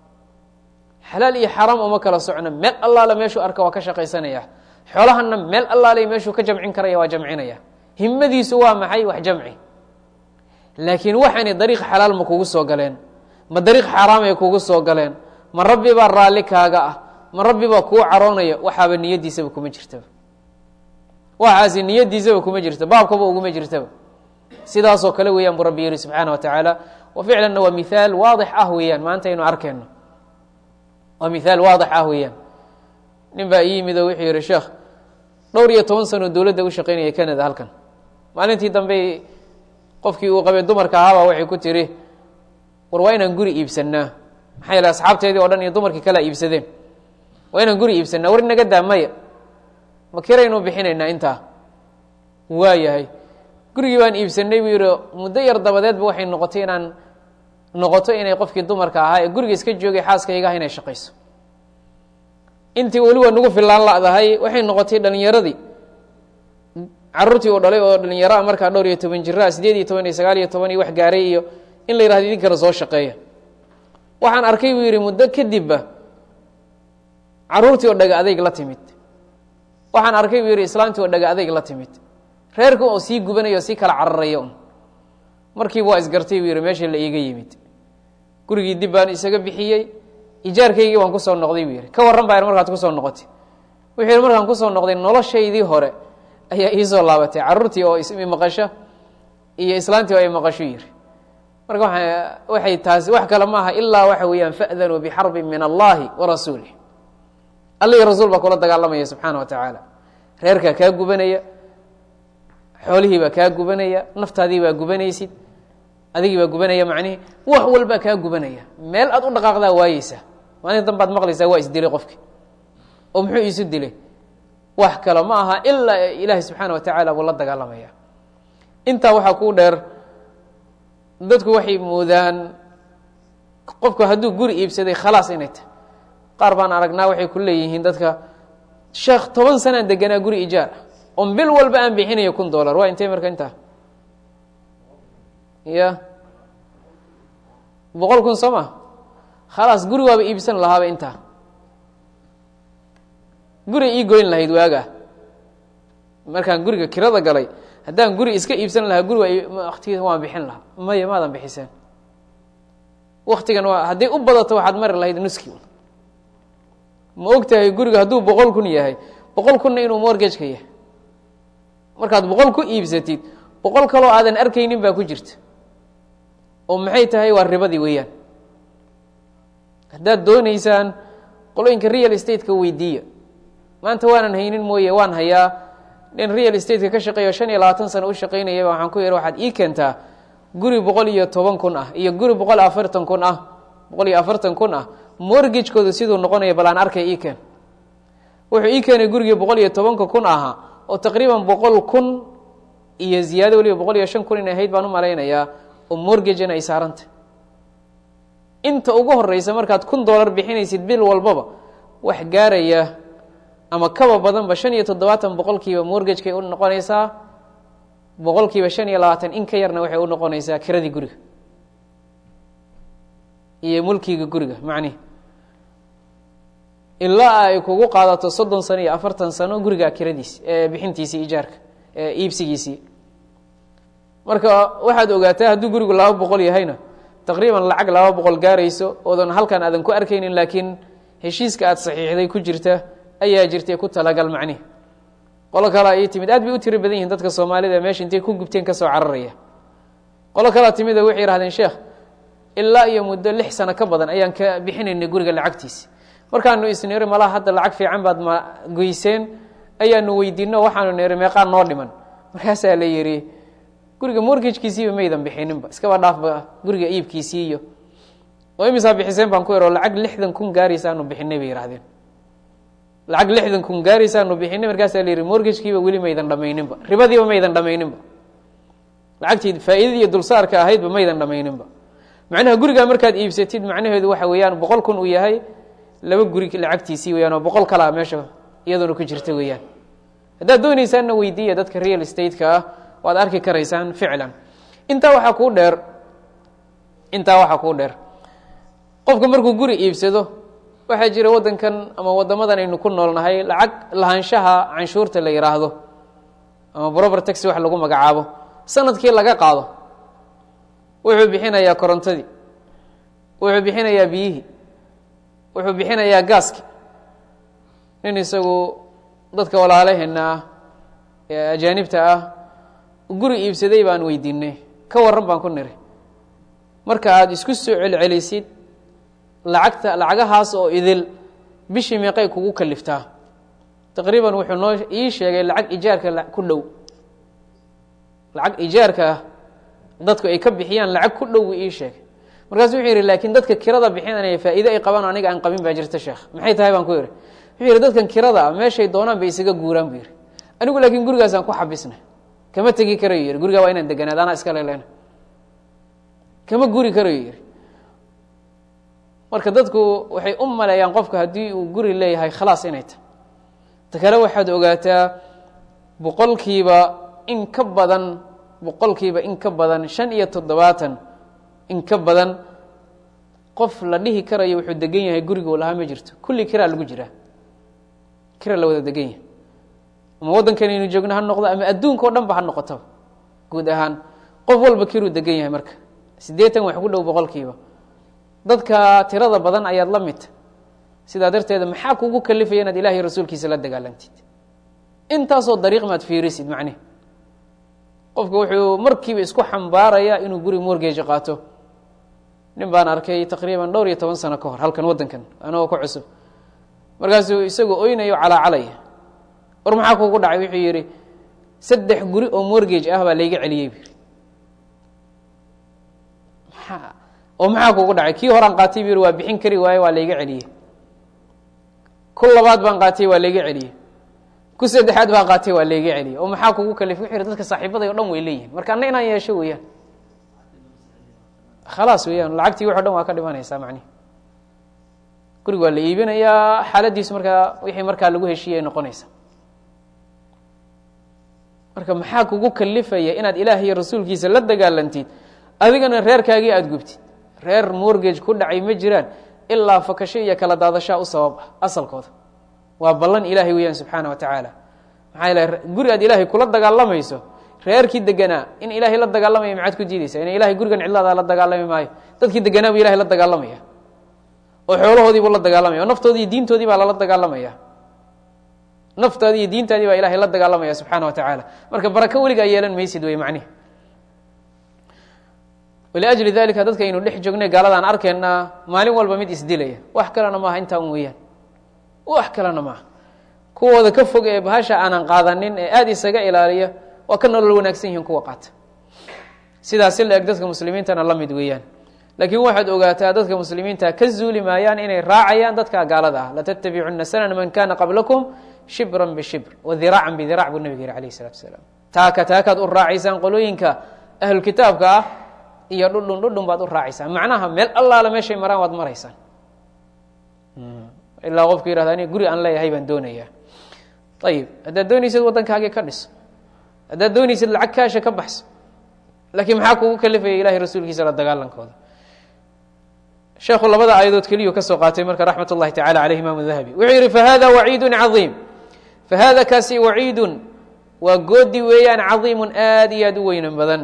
xalaal iyo xaraam uma kala socno meel allaale meeshuu arka waa ka shaqaysanaya xoolahana meel allaale meeshuu ka jamcin karaya waa jamcinaya himadiisu waa maxay wax jamci laakiin waxaanay dariiq xalaal ma kugu soo galeen ma dariiq xaaraamay kugu soo galeen ma rabbi baa raalli kaaga ah ma rabbi baa kuu caroonaya waxaaba niyadiisaba kuma jirtaba waxaasi niyadiisaba kuma jirta baabkaba uguma jirtaba sidaasoo kale weeyaan buu rabbi yihi subxaana wa tacaala wa ficlanna waa mithaal waadix ah weeyaan maanta aynu arkeyno waa mithaal waadix ah weeyaan nin baa ii yimid oo wuxuu yihi sheekh dhowr iyo toban sano dowladda u shaqeynaya canada halkan maalintii dambe qofkii uu qabay dumarka ahaabaa waxay ku tiri war waa inaan guri iibsanaa maxaa yeele asxaabteedii o dhan iyo dumarkii kalea iibsadeen waa inaan guri iibsanaa war inaga daa maya ma kiraynu bixinaynaa intaa waa yahay gurigii baan iibsanay buu yihi muddo yar dabadeedba waxay noqotay inaan noqoto inay qofkii dumarka ahaa ee guriga iska joogay xaaskaygaah inay shaqayso intii weli waa nagu filaan ladahay waxay noqotay dhalinyaradii caruurtii uu dhalay oo dhalinyaro a markaa dhowr iyo toban jiraa sideed iyo toban iyo sagaal iyo toban iyo wax gaaray iyo in la yihahdo idinkana soo shaqeeya waxaan arkay buu yihi muddo kadibba caruurtii oo dhaga adayg la timid waxaan arkay buu yihi islaantii oo dhaga adayg la timid reerka oo sii gubanaya oo sii kala cararaya un markiiba waa isgartay buu yihi meesha la iiga yimid gurigii dib baan isaga bixiyey ijaarkaygii waan kusoo noqday buu yihi ka warran baa markaad kusoo noqotay wuxuu yihi markaan kusoo noqday noloshaydii hore ayaa iisoo laabatay caruurtii oo maqasho iyo islaantii oo ay maqasho yihi marka waxay taasi wax kale maaha ilaa waxa weeyaan fa'danuu bixarbin min allahi wa rasuulih alla iyo rasuul baa kula dagaalamaya subxaana wa tacaala reerkaa kaa gubanaya xoolihii baa kaa gubanaya naftaadii baa gubanaysid adigii baa gubanaya macnihi wax walbaa kaa gubanaya meel aad u dhaqaaqdaa waayeysa maalin danbaad maqlaysaa waa isdilay qofki oo muxuu iisu dilay wax kale ma aha ilaa ilaahay subxaana wa tacaala buu la dagaalamaya intaa waxaa kuu dheer dadku waxay moodaan qofku hadduu guri iibsaday khalaas inay tahay qaar baan aragnaa waxay ku leeyihiin dadka sheekh toban sanaan deganaa guri ijaar ah on bil walba aan bixinayo kun dollar waa intee marka intaa ya boqol kun soo ma khalaas guri waaba iibsan lahaaba intaa guri ii goyn lahayd waaga markaan guriga kirada galay haddaan guri iska iibsan lahaa guri waa waktigiis waan bixin lahaa maya maadan bixiseen waktigan waa hadday u badato waxaad mari lahayd nuski ma og tahay guriga hadduu boqol kun yahay boqol kunna inuu morgageka yahay markaad boqol ku iibsatid boqol kaloo aadan arkaynin baa ku jirta oo maxay tahay waa ribadii weeyaan haddaad dooneysaan qolooyinka real estate-ka weydiiya maanta waanan haynin mooye waan hayaa nin real stateka ka shaqeeyo shan iyo labaatan sano u shaqaynayaba waxaan ku yihi waxaad ii keentaa guri boqol iyo toban kun ah iyo guri boqol iyo afartan kun ah boqol iyo afartan kun ah morgagekooda siduu noqonaya bal aan arkay ii keen wuxuu ii keenay gurigii boqol iyo tobanka kun ahaa oo taqriiban boqol kun iyo ziyaado weliba boqol iyo shan kun in ahayd baan u malaynayaa oo morgagena ay saarantay inta ugu horeysa markaad kun dollar bixinaysid bil walbaba wax gaaraya ama kaba badanba shan iyo toddobaatan boqolkiiba morgagekay u noqonaysaa boqolkiiba shan iyo labaatan in ka yarna waxay u noqonaysaa kiradii guriga iyo mulkiga guriga macnihi ilaa ay kugu qaadato soddon sano iyo afartan sano guriga kiradiisi bixintiisii ijaarka iibsigiisii marka waxaad ogaataa hadduu gurigu laba boqol yahayna taqriiban lacag laba boqol gaarayso oodan halkan aadan ku arkaynin laakiin heshiiska aada saxiixday ku jirta ayaa jirtay ku talagal macnihi qolo kalea ii timid aad bay u tiro badan yihin dadka soomaalida meesha intay ku gubteen kasoo cararaya qolo kalea timid waxay yihahdeen sheekh ilaa iyo muddo lix sano ka badan ayaan ka bixinaynay guriga lacagtiisi markaanu isniri malaha hadda lacag fiican baad ma goyseen ayaanu weydiino waxaanu niri meeqaa noo dhiman markaasaa la yidhi guriga morgajkiisiiba maydan bixininba iskaba dhaafba guriga iibkiisii iyo oo imisaa bixiseen baan ku ero lacag lixdan kun gaaraysaanu bixinay bay yihahdeen lacag lixdan kun gaaraysaanu bixinay markaasaa la yihi morgajkiiba weli maydan dhamayninba ribadiiba maydan dhamayninba lacagtii faa-idadii iyo dulsaarka ahaydba maydan dhamayninba macnaha gurigaa markaad iibsatid macnaheedu waxa weeyaan boqol kun uu yahay laba guri lacagtiisii weyaan oo boqol kalaa meesha iyaduna ku jirta weeyaan haddaad doonaysaanna weydiiya dadka real estate-ka ah waad arki karaysaan ficlan intaa waxaa kuu dheer intaa waxaa kuu dheer qofka markuu guri iibsado waxaa jira waddankan ama waddamadan aynu ku noolnahay lacag lahaanshaha canshuurta la yidhaahdo ama brober taxi wax lagu magacaabo sanadkii laga qaado wuxuu bixinayaa korontadii wuxuu bixinayaa biyihii wuxuu bixinayaa gaaski nin isagu dadka walaalaheena ah ee ajaanibta ah guri iibsaday baan weydiinay ka warran baan ku niri marka aada isku soo celcelisid lacagta lacagahaas oo idil bishii meeqay kugu kaliftaa taqriiban wuxuu noo ii sheegay lacag ijaarka ku dhow lacag ijaarka ah dadku ay ka bixiyaan lacag ku dhow buu ii sheegay markaasu wuxuu yidhi laakiin dadka kirada bixinanaya faa'iide ay qabaan aniga aan qabin baa jirta sheekh maxay tahay baan ku yidhi wuxuu yidhi dadkan kirada ah meeshay doonaan bay isaga guuraan buu yidhi anigu laakiin gurigaasaan ku xabisnay kama tegi karayo yidhi gurigaa waa inaan deganaad anaa iska lelena kama guri karayo yidhi marka dadku waxay u maleeyaan qofka haddii uu guri leeyahay khalaas inay tahy ta kale waxaad ogaataa boqolkiiba in ka badan boqolkiiba in ka badan shan iyo toddobaatan in ka badan qof la dhihi karayo wuxuu degan yahay guriguu lahaa ma jirto kulli kiraa lagu jiraa kira la wada degan yahay ama waddankanaynu joogno ha noqdo ama adduunka o dhan ba ha noqotaba guud ahaan qof walba kiruu degan yahay marka siddeetan wax ku dhow boqolkiiba dadka tirada badan ayaad la midta sidaa darteeda maxaa kugu kalifaya inaad ilahiy rasuulkiisa la dagaalantid intaasoo dariiq maad fiirisid macnihi qofku wuxuu markiiba isku xambaarayaa inuu guri morgage qaato nin baan arkay taqriiban dhowr iyo toban sano ka hor halkan waddankan anagoo ku cusub markaasuu isagoo oynayo calaacalaya war maxaa kugu dhacay wuxuu yidhi saddex guri oo morgage ah baa layga celiyey bu yidhi maa oo maxaa kugu dhacay kii horaan qaatay bu yidhi waa bixin kari waaye waa layga celiyey ku labaad baan qaatay waa layga celiyey ku saddexaad baan qaatay waa layga celiyey oo maxaa kugu kalif wuxuu yidhi dadka saaxiibaday o dhan way leeyihin marka anna inaan yeesho weeyaan khalaas weeyaan lacagtii wax o dhan waa ka dhimanaysaa macnihi guriga waa la iibinayaa xaaladiisu markaa wixii markaa lagu heshiiyay ay noqonaysa marka maxaa kugu kalifaya inaad ilaah iyo rasuulkiisa la dagaalantid adigana reerkaagii aada gubtid reer morgage ku dhacay ma jiraan ilaa fakasho iyo kala daadashaa u sabab ah asalkooda waa ballan ilaahay weeyaan subxaana wa tacaala maxaa yeele guri aad ilaahay kula dagaalamayso reerkii deganaa in ilaahay la dagaalamaya maxaad ku diidaysaa ina ilahay gurigan cidlaada la dagaalami maayo dadkii deganaa buu ilahay la dagaalamaya oo xoolahoodii buu la dagaalamaya oo naftoodii iyo diintoodii baa lala dagaalamaya naftaadii iyo diintaadii baa ilahay la dagaalamaya subxaana wa tacaala marka barako weligaa yeelan maysid wey macnihi waliajli dalika dadka aynu dhex joognay gaaladaan arkaynaa maalin walba mid isdilaya wax kalena maaha intaa un weeyaan wax kalena maaha kuwooda ka fog ee bahasha aanan qaadanin ee aada isaga ilaaliya waa ka nolol wanaagsan yihiin kuwa qaata sidaas si la eg dadka muslimiintana la mid weeyaan laakiin waxaad ogaataa dadka muslimiinta ka zuuli maayaan inay raacayaan dadka gaalada ah latattabicuna sanana man kana qablakum shibran bishibr wadiraacan bidirac buu nabig yihi alayh isalatu asalaam taaka taakaad u raacaysaan qolooyinka ahlukitaabka ah iyo dhudhun dhudhun baad u raacaysaan macnaha meel allaala meeshay maraan waad maraysaan ilaa qofku yihahda ani guri aan leeyahay baan doonayaa ayib haddaad doonaysid waddankaagii ka dhis haddaad doonaysid lacag kaasha ka baxso laakiin maxaa kugu kalifaya ilahay rasuulkiisa la dagaalankooda sheekhu labada aayadood keliyuu ka soo qaatay marka raxmat ullahi tacala caleyh imaamu dahabi wuxuu yihi fahada waciidun cadiim fahada kaasi waciidun waa goodi weeyaan cadiimun aad iyo aad u weynan badan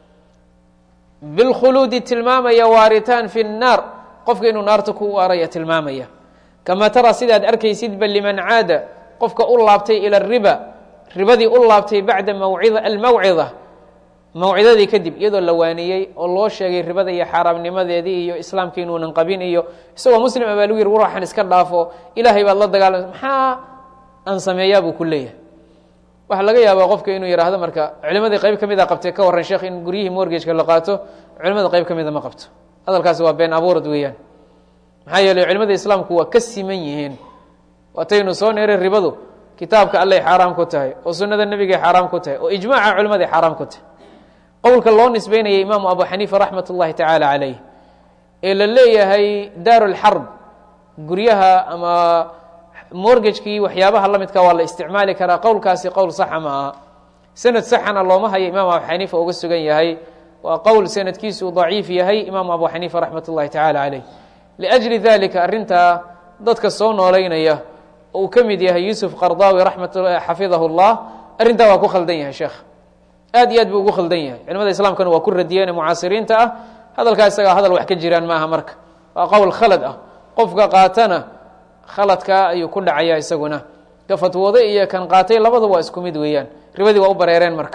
bilkhuluudi tilmaamaya waaritaan fi nnaar qofka inuu naarta ku waaraya tilmaamaya kamaa tara sidaad arkaysidba liman caada qofka u laabtay ila riba ribadii u laabtay bacda mawcida almawcida mawcidadii kadib iyadoo la waaniyey oo loo sheegay ribada iyo xaaraamnimadeedii iyo islaamka inuunan qabin iyo isagoo muslim a baa lagu yiri waraxan iska dhaafo ilaahay baad la dagaalamay maxaa aan sameeyaa buu ku leeyahay waxaa laga yaabaa qofka inuu yidhaahdo marka culimadii qayb ka mida qabtay ka warran sheekh in guryihii morgageka la qaato culimada qayb ka mida ma qabto hadalkaasi waa been abuurad weeyaan maxaa yeeley culimada islaamku waa ka siman yihiin waataynu soo neeray ribadu kitaabka allay xaaraam ku tahay oo sunnada nebigay xaaraam ku tahay oo ijmaaca culimaday xaaraam ku tahay qowlka loo nisbeynayay imaamu abu xaniifa raxmat ullahi tacaala calayh ee la leeyahay daaru lxarb guryaha ama morgagekii waxyaabaha la midka waa la isticmaali karaa qowlkaasi qowl saxa ma aha sanad saxana looma hayo imaam abu xaniifa uga sugan yahay waa qowl sanadkiisu uu daciif yahay imaamu abu xaniifa raxmat ullahi tacaala calayh liajli dalika arrintaa dadka soo noolaynaya oo uu ka mid yahay yuusuf qardaawi raxmat xafidahu llah arrintaa waa ku khaldan yahay sheekh aad iyo aad buu ugu khaldan yahay culimada islaamkana waa ku radiyeen mucaasiriinta ah hadalkaa isagaa hadal wax ka jiraan maaha marka waa qowl khalad ah qofka qaatana khaladkaa ayuu ku dhacaya isaguna ka fatwooda iyo kan qaatay labada waa isku mid weeyaan ribadii waa u bareereen marka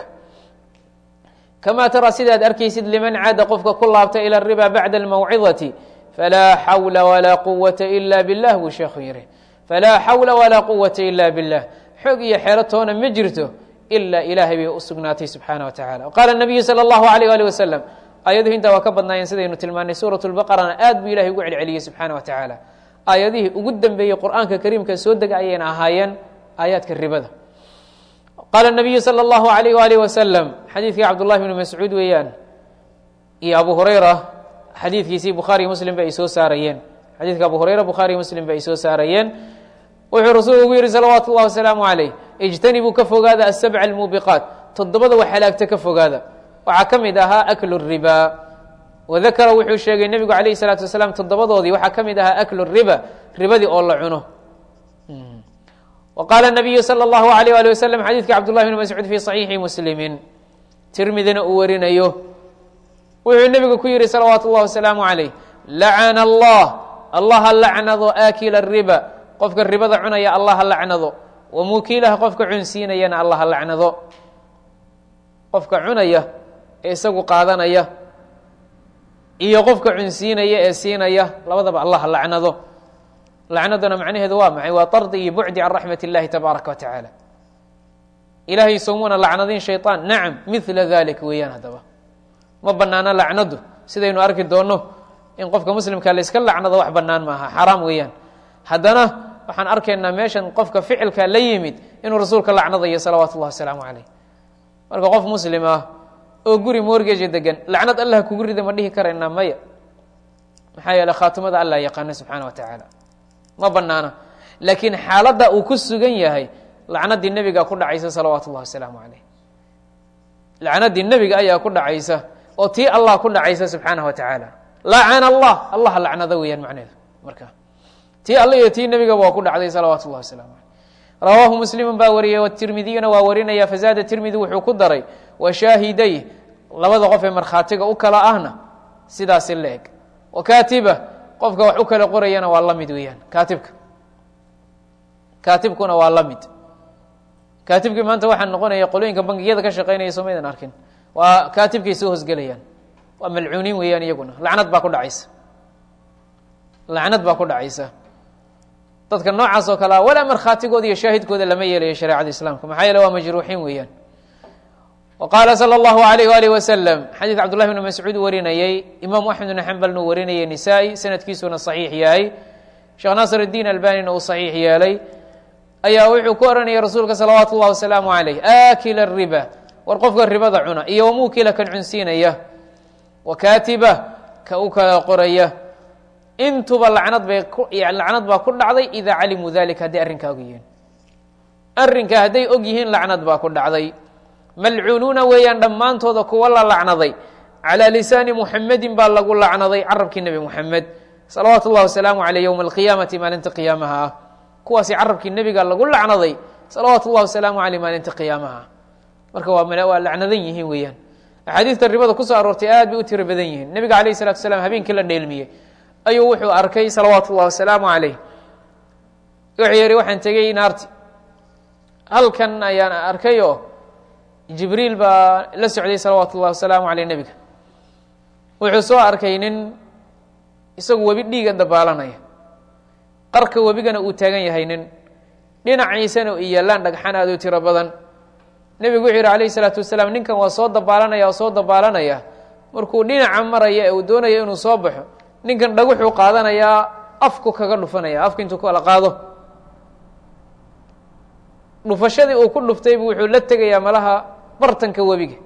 kamaa tara sidaad arkaysid liman caada qofka ku laabta ila riba bacda almawcidati falaa xawla walaa quwata ila billah buu sheekhu yihi falaa xawla walaa quwata ila billah xoog iyo xeelo toona ma jirto ila ilaahay bay u sugnaatay subxaana wa tacala qaala nabiyu sala allahu alayh ali wasalam aayaduhu intaa waa ka badnaayeen sidaynu tilmaanay suurat lbaqarana aad buu ilahay ugu celceliyey subxaana wa tacaala aayadihii ugu dambeeyey qur'aanka kariimka soo dega ayayna ahaayeen aayaadka ribada qaala nabiyu sala allahu alayh waalih wasalam xadiidkii cabdullahi bni mascuud weeyaan iyo abu hurayra xadiidkiisii bukhaariy muslim ba ay soo saarayeen xadiidka abu hurayra bukhaariy muslim ba ay soo saarayeen wuxuu rasuulku ugu yihi salawaatu اllahi wasalaamu calayh ijtanibuu ka fogaada asabca almuubiqaat toddobada wax halaagta ka fogaada waxaa ka mid ahaa aklu riba wadakara wuxuu sheegay nebigu calayh salaatu wasalaam toddobadoodii waxaa ka mid ahaa aklu riba ribadii oo la cuno wa qaala nabiyu sala allahu alayh ali wasalam xadiidka cabdullahi bni mascuud fi saxiixi muslimin tirmidina uu warinayo wuxuu nebigu ku yihi salawaatu اllahi wasalaamu calayh lacana allah allaha lacnado aakila riba qofka ribada cunaya allaha lacnado wa mukiilaha qofka cunsiinayana allaha lacnado qofka cunaya ee isagu qaadanaya iyo qofka cunsiinaya ee siinaya labadaba allaha lacnado lacnaduna macnaheedu waa maxay waa tardi iyo bucdi can raxmat اllahi tabaaraka wa tacaala ilaahay soomuna lacnadin shayطaan nacam mila dalik weeyaan haddaba ma banaano lacnadu sidaynu arki doonno in qofka muslimka la iska lacnado wax banaan maaha xaraam weeyaan haddana waxaan arkaynaa meeshan qofka ficilka la yimid inuu rasuulka lacnadayo salawaatu اllahi wasalaamu calayh marka qof muslim ah oo guri morgeja degan lacnad allah kugu rida ma dhihi karaynaa maya maxaa yeele khaatimada allah yaqaana subxaana wa tacaala ma banaana laakiin xaaladda uu ku sugan yahay lacnadii nebiga ku dhacaysa salawaatu اllahi wasalaamu calayh lacnadii nebiga ayaa ku dhacaysa oo tii allah ku dhacaysa subxaanah wa tacaala lacana allah allah lacnado weeyaan macneheedu marka tii alle iyo tii nebigaba waa ku dhacday salawaatu اllahi waslamu aleyh rawaahu muslimu baa wariyey wtirmidiyuna waa warinaya fazaada tirmidi wuxuu ku daray washaahiday labada qof ee markhaatiga u kala ahna sidaasi la eg wakatiba qofka wax u kala qorayana waa la mid weeyaan kaatibka kaatibkuna waa la mid kaatibkii maanta waxaa noqonaya qolooyinka bangiyada ka shaqeynaya somaydan arkin waa kaatibkay soo hosgelayaan waa malcuuniin weeyaan iyaguna lacnad baa ku dhacaysa lacnad baa ku dhacaysa dadka noocaas oo kale a walaa markhaatigooda iyo shaahidkooda lama yeelayo shareecada islaamka maxaa yeele waa majruuxiin weeyaan wa qaala sala allahu alayh waalih wasalam xadiid cabdullahi bni mascuud warinayey imaamu axmed bn xambalna uu warinayay nisaa-i sanadkiisuna saxiix yahay sheekh naasir iddiin albanina uu saxiix yeelay ayaa wuxuu ku oranayay rasuulka salawaatu اllah wasalaamu alayh aakila riba war qofka ribada cuna iyo wamuukila kan cunsiinaya wa kaatiba ka u kala qoraya intuba lacnad bay lacnad baa ku dhacday idaa calimuu dalika hadday arrinkaa og yihiin arrinkaa hadday og yihiin lacnad baa ku dhacday malcuunuuna weeyaan dhammaantooda kuwa la lacnaday calaa lisaani muxamedin baa lagu lacnaday carabkii nebi muxamed salawaatu اllah wasalaamu aleyh yowma alqiyaamati maalinta qiyaamaha ah kuwaasi carabkii nebiga lagu lacnaday salawaatu اllah wasalaamu aleyh maalinta qiyaamaha marka waa waa lacnadan yihiin weeyaan axaadiista ribada kusoo aroortay aad bay u tiro badan yihiin nebiga alayh الsalatu asalaam habeenkii la dheelmiyey ayuu wuxuu arkay salawaatu اllah wasalaamu aleyh wuxuu yihi waxaan tegey naarti halkan ayaan arkay oo jibriil baa la socday salawaatu اllah wasalaamu aleyh nebiga wuxuu soo arkay nin isagu webi dhiiga dabaalanaya qarka webigana uu taagan yahay nin dhinaciisana u yaallaan dhagxan aad u tiro badan nebigu wuxuu yihi alayh isalaatu wasalaam ninkan waa soo dabaalanaya oo soo dabaalanaya markuu dhinaca maraya ee uu doonayo inuu soo baxo ninkan dhaguxuu qaadanayaa afku kaga dhufanaya afku intuu kala qaado dhufashadii uu ku dhuftaybu wuxuu la tegayaa malaha bartanka webiga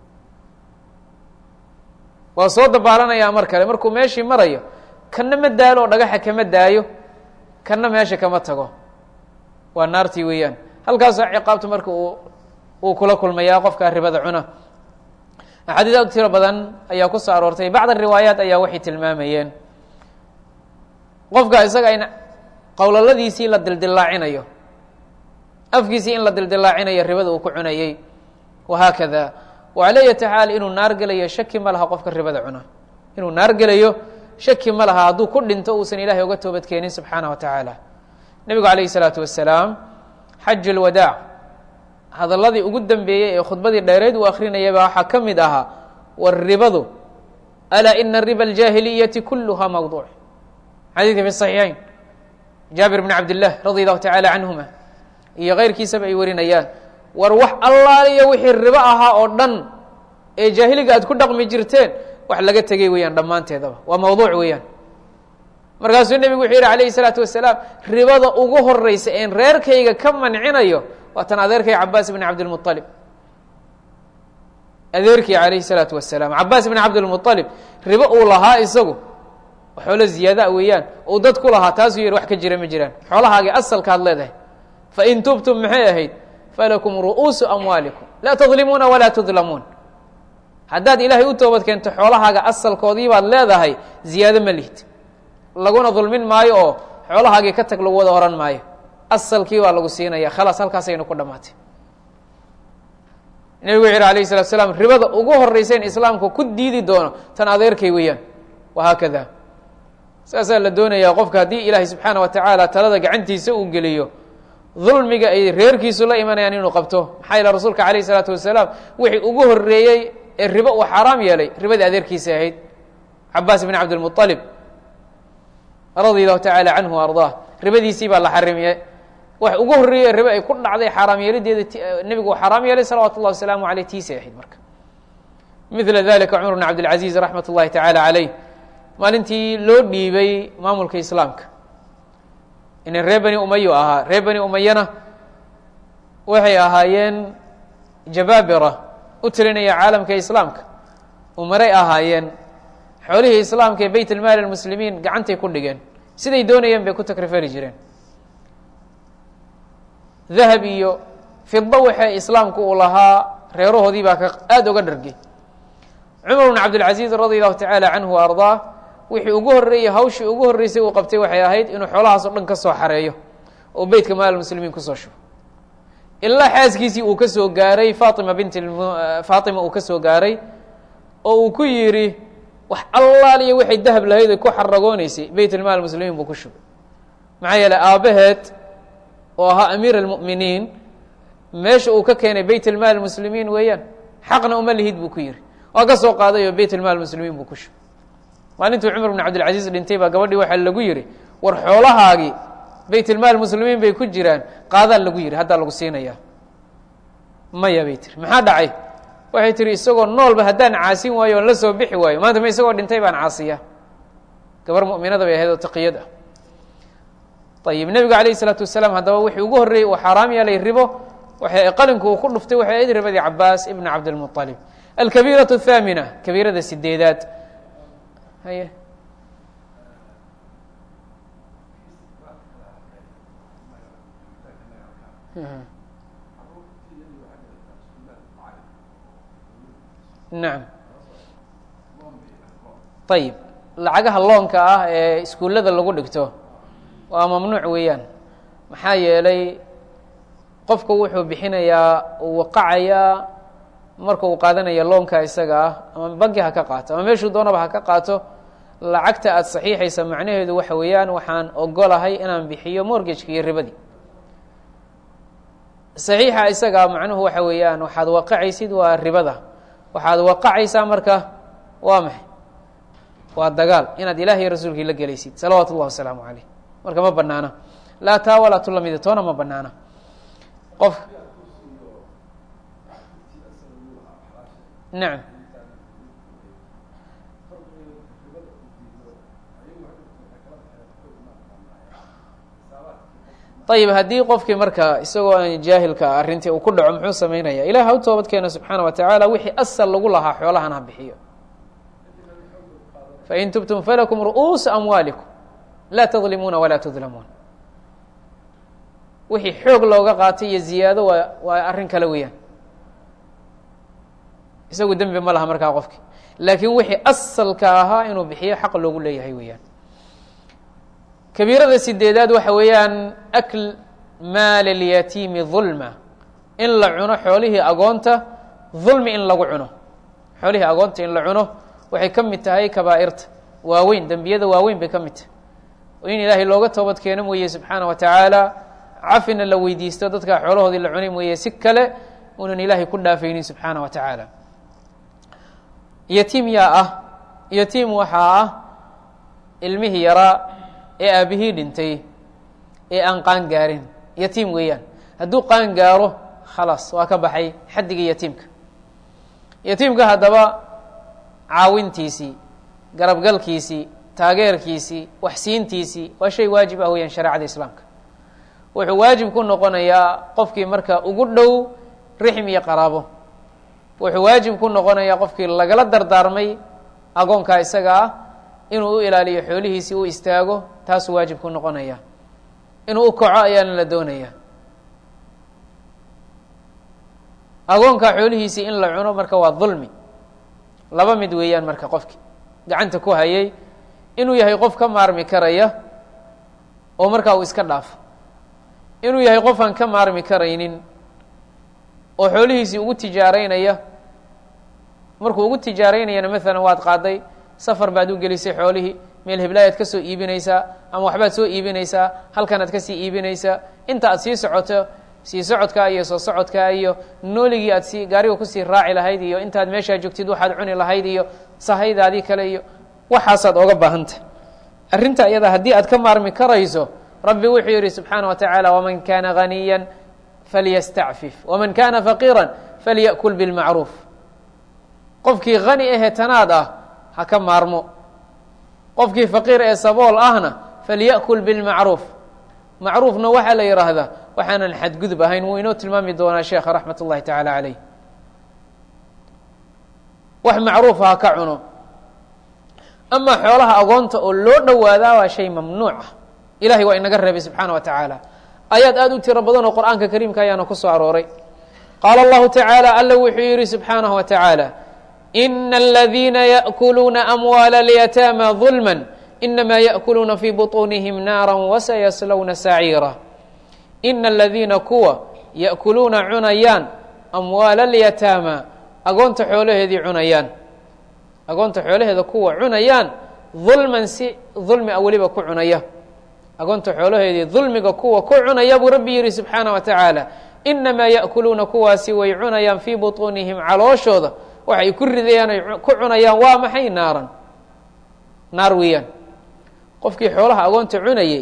waa soo dabaalanayaa mar kale markuu meeshii marayo kanna ma daalo oo dhagaxa kama daayo kanna meesha kama tago waa naartii weeyaan halkaasoo ciqaabta marka uu uu kula kulmayaa qofka ribada cuna axaadiis aad u tiro badan ayaa ku soo aroortay bacd riwaayaat ayaa waxay tilmaamayeen qofka isaga in qowlaladiisii la dildilaacinayo afkiisii in la dildilaacinayo ribada uu ku cunayey wahaakada wacala yati xaal inuu naar gelayo shaki ma laha qofka ribada cuna inuu naar gelayo shaki ma laha hadduu ku dhinto uusan ilahay uga toobad keenin subxaana wa tacaala nebigu calayh isalaatu wasalaam xaj lwadaac hadalladii ugu dambeeyey ee khudbadii dheereed uu akrinayaba waxaa ka mid ahaa war ribadu alaa ina riba aljaahiliyati kuluha mawduuc xadiidka fi saxiixayn jaabir bn cabd illah radi allahu tacaala canhuma iyo keyrkiisaba ay warinayaan war wax allaaliyo wixii ribo ahaa oo dhan ee jaahiliga aad ku dhaqmi jirteen wax laga tegey weeyaan dhammaanteedaba waa mawduuc weeyaan markaasuu nebigu wuxuu yihi alayhi salaatu wasalaam ribada ugu horeysa een reerkayga ka mancinayo waa tan adeerkay cabaas bn cabdilmualib adeerkii alayhi salaatu wasalaam cabaas bn cabdilmualib ribo uu lahaa isagu xoolo ziyaadaa weeyaan uu dad ku lahaa taasuu yihi wax ka jira ma jiraan xoolahaagii asalkaad leedahay fain tubtum maxay ahayd falakum ru'uusu amwaalikum laa tadlimuuna walaa tudlamuun haddaad ilaahay u toobad keento xoolahaaga asalkoodii baad leedahay ziyaado ma lihid laguna dulmin maayo oo xoolahaagii ka tag lagu wada ohan maayo asalkii baa lagu siinaya khalaas halkaasaynu ku dhamaatay nebigu wuxu yihi alayh salatu slaam ribada ugu horeysayn islaamku ku diidi doono tan adeerkay weeyaan wahaakada saasaa la doonayaa qofka haddii ilaahay subxaana wa tacaala talada gacantiisa uu geliyo dulmiga ay reerkiisu la imanayaan inuu qabto maxaa yeele rasuulka alayh isalaatu wasalaam wixii ugu horeeyey ee ribo uu xaaraam yeelay ribadii adeerkiisa ahayd cabaas bn cabdilmualib radia allahu tacaala canhu wa ardaa ribadiisii baa la xarimiye wax ugu horreeyey ribo ay ku dhacday xaaraam yeelideeda nebigu uu xaaraam yeelay salawatu اllah wasalaamu aleyh tiisay ahayd marka mila dalika cumar bn cabdilcaziz raxmat اllahi tacaala caleyh maalintii loo dhiibay maamulka islaamka inin reer bani umayu ahaa reer bani umayana waxay ahaayeen jabaabira u tirinaya caalamka islaamka umaray ahaayeen xoolihii islaamka ee beyt almaali lmuslimiin gacantay ku dhigeen siday doonayeen bay ku takrifari jireen dahab iyo fido waxay islaamku uu lahaa reerahoodii baa ka aada uga dhargay cumar bn cabdilcaziz radi allahu tacaala canhu wa ardaa wixii ugu horreeyey hawshii ugu horreysay uu qabtay waxay ahayd inuu xoolahaas o dhan ka soo xareeyo oo beytka maal muslimiin kusoo shubo ilaa xaaskiisii uu ka soo gaaray faatima bint faatima uu ka soo gaaray oo uu ku yidhi wax allaaliyo waxay dahab lahayd ay ku xaragooneysay beyt almaal muslimiin buu ku shubay maxaa yeeley aabbaheed oo ahaa amiir almu'miniin meesha uu ka keenay beyt almaal muslimiin weeyaan xaqna uma lihid buu ku yihi waa ka soo qaaday oo beyt almaal muslimiin buu ku shubay maalintuu cumar bn cabdilcaziiz dhintay baa gabadhii waxaa lagu yihi war xoolahaagii baytilmaal muslimiin bay ku jiraan qaadaa lagu yidhi haddaa lagu siinaya maya bay tiri maxaa dhacay waxay tihi isagoo noolba haddaan caasin waayo oon la soo bixi waayo maanta ma isagoo dhintay baan caasiya gabar mu'minada bay ahayd oo taqiyad ah ayib nebigu alayh isalaatu wasalaam haddaba wixii ugu horreeyey uu xaaraam yeelay ribo waxay qalinku uu ku dhuftay waxay ahayd ribadii cabaas ibn cabdilmuطalib alkabiiraة الthaamina kabiirada sideedaad haye nacam ayib lacagaha loonka ah ee iskuullada lagu dhigto waa mamnuuc weeyaan maxaa yeelay qofku wuxuu bixinayaa uu waqacayaa marka uu qaadanaya loonka isaga ah ama banki ha ka qaato ama meeshuu doonaba ha ka qaato lacagta aada saxiixaysa macnaheedu waxa weeyaan waxaan ogolahay inaan bixiyo mortgageka iyo ribadii saxiixa isagaa macnuhu waxa weeyaan waxaad waqacaysid waa ribada waxaad waqacaysaa marka waa maxay waa dagaal inaad ilaah iyo rasuulkii la gelaysid salawaatu اllah wasalaamu caleyh marka ma banaana laa taa walaa tu lamida toona ma banaana qof nacam ayib haddii qofkii marka isagoo aan jaahilka arrintii uu ku dhaco muxuu samaynaya ilah ha u toobad keena subxaana wa tacaala wixii asal lagu lahaa xoolahan ha bixiyo fain tubtum falakum ru'uusu amwaalikum laa tadlimuuna walaa tudlamuun wixii xoog looga qaatay iyo ziyaado waa waa arrin kale weeyaan isagu dembi ma laha markaa qofki laakiin wixii asalka ahaa inuu bixiyo xaq loogu leeyahay weeyaan kabiirada sideedaad waxa weeyaan akl maal اlyatiimi dulma in la cuno xoolihii agoonta dulmi in lagu cuno xoolihii agoonta in la cuno waxay ka mid tahay kabaa'irta waaweyn dembiyada waaweyn bay ka mid tahay oo in ilaahay looga toobad keeno mooye subxaana wa tacaala cafina la weydiisto dadkaa xoolahoodii la cunay mooye si kale unan ilaahay ku dhaafaynin subxaana wa tacaala yatiim yaa ah yatiim waxaa ah ilmihii yaraa ee aabihii dhintay ee aan qaan gaarin yatiim weeyaan hadduu qaan gaaro khalaas waa ka baxay xaddigii yatiimka yatiimka haddaba caawintiisii garabgalkiisii taageerkiisii waxsiintiisii waa shay waajib ah weeyaan shareecada islaamka wuxuu waajib ku noqonayaa qofkii marka ugu dhow rixm iyo qaraabo wuxuu waajib ku noqonayaa qofkii lagala dardaarmay agoonkaa isaga ah inuu u ilaaliyo xoolihiisii u istaago taasuu waajib ku noqonaya inuu u kaco ayaana la doonaya agoonkaa xoolihiisii in la cuno marka waa dulmi laba mid weeyaan marka qofki gacanta ku hayay inuu yahay qof ka maarmi karaya oo markaa uu iska dhaafo inuu yahay qof aan ka maarmi karaynin oo xoolihiisii ugu tijaaraynaya markuu ugu tijaaraynayana maalan waad qaaday safar baad u gelisay xoolihii meel heblaayaad ka soo iibinaysaa ama waxbaad soo iibinaysaa halkanaad kasii iibinaysaa inta aad sii socoto sii socodkaa iyo soo socodkaa iyo nooligii aad sii gaariga kusii raaci lahayd iyo intaad meeshaa joogtid waxaad cuni lahayd iyo sahaydaadii kale iyo waxaasaad oga baahantah arrinta iyada haddii aad ka maarmi karayso rabbi wuxuu yihi subxaana wa tacaala waman kana ganiya falyastacfif waman kana faqiira falya'kul bilmacruuf qofkii hani ahee tanaad ah ha ka maarmo qofkii faqiir ee sabool ahna falya'kul bilmacruuf macruufna waxaa la yidhaahdaa waxaanan xadgudub ahayn wuu inoo tilmaami doonaa sheekha raxmat ullahi tacaala caleyh wax macruufa ha ka cuno amaa xoolaha agoonta oo loo dhowaadaa waa shay mamnuuc ah ilahay waa inaga reebay subxaana wa tacaala ayaad aad u tiro badan oo qur'aanka kariimka ayaana ku soo arooray qaala allahu tacaala alla wuxuu yihi subxaanahu wa tacaala ina aladiina yaأkuluuna amwaala اlyataama ظulma inama yaأkuluuna fii buطuunihim naara wasayaslowna saciira ina aladiina kuwa yaأkuluuna cunayaan amwaala اlyataama agoonta xoolaheedii cunayaan agoonta xoolaheeda kuwa cunayaan dulman si dulmi a weliba ku cunaya agoonta xoolaheedii dulmiga kuwa ku cunaya buu rabbi yihi subxaana wa tacaala inamaa yaأkuluuna kuwaasi way cunayaan fii buطuunihim calooshooda waxay ku ridayaan ay ku cunayaan waa maxay naaran naar weeyaan qofkii xoolaha agoonta cunayay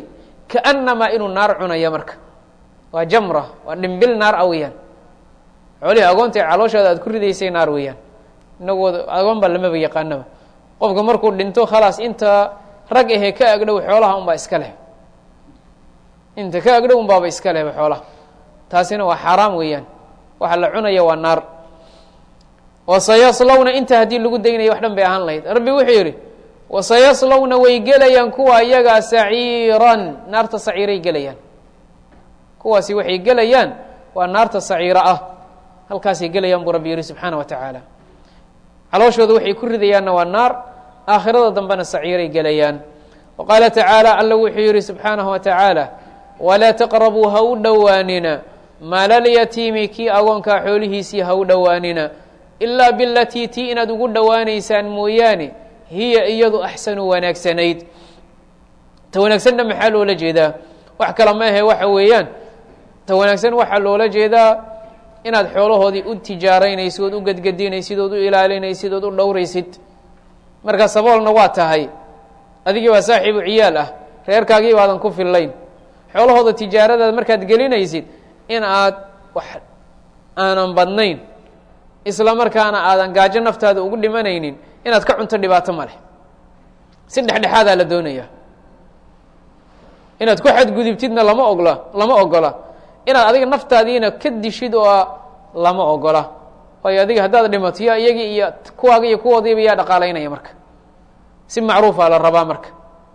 kaannamaa inuu naar cunaya marka waa jamra waa dhimbil naar a weeyaan xoolihii agoonta ee calooshooda aad ku ridaysay naar weeyaan inagooda agoon baa lamaba yaqaanaba qofka markuu dhinto khalaas inta rag ahee ka agdhow xoolaha unbaa iska leh inta ka agdhow unbaaba iska lehba xoolaha taasina waa xaaraam weeyaan waxa la cunaya waa naar wasayaslawna inta haddii lagu daynaya wax dhan bay ahaan lahayd rabbi wuxuu yidhi wasayaslawna way gelayaan kuwa iyagaa saciiran naarta saciiray gelayaan kuwaasi waxay gelayaan waa naarta saciiro ah halkaasay gelayaan buu rabbi yihi subxaana wa tacaala calooshooda waxay ku ridayaanna waa naar aakhirada dambena saciiray gelayaan wa qaala tacaala alla wuxuu yihi subxaanahu wa tacaala walaa taqrabuu ha u dhowaanina maalalyatiimi kii agoonkaa xoolihiisii ha u dhowaanina ilaa bilatii tii inaad ugu dhowaanaysaan mooyaane hiya iyadu axsanu wanaagsanayd ta wanaagsanna maxaa loola jeedaa wax kale ma ahe waxa weeyaan ta wanaagsan waxaa loola jeedaa inaad xoolahoodii u tijaaraynaysid ood u gedgedinaysid ood u ilaalinaysid ood u dhowraysid marka saboolna waa tahay adigii baa saaxiibu ciyaal ah reerkaagii baadan ku fillayn xoolahooda tijaaradaad markaad gelinaysid in aad wax aanan badnayn isla markaana aadan gaajo naftaada ugu dhimanaynin inaad ka cunto dhibaato ma leh si dhexdhexaadaa la doonaya inaad ku xadgudubtidna lama ogla lama ogola inaad adiga naftaadiina ka dishid oo lama ogola waayo adiga haddaad dhimato ya iyagii iyo kuwaaga iyo kuwoodiiba yaa dhaqaalaynaya marka si macruufa la rabaa marka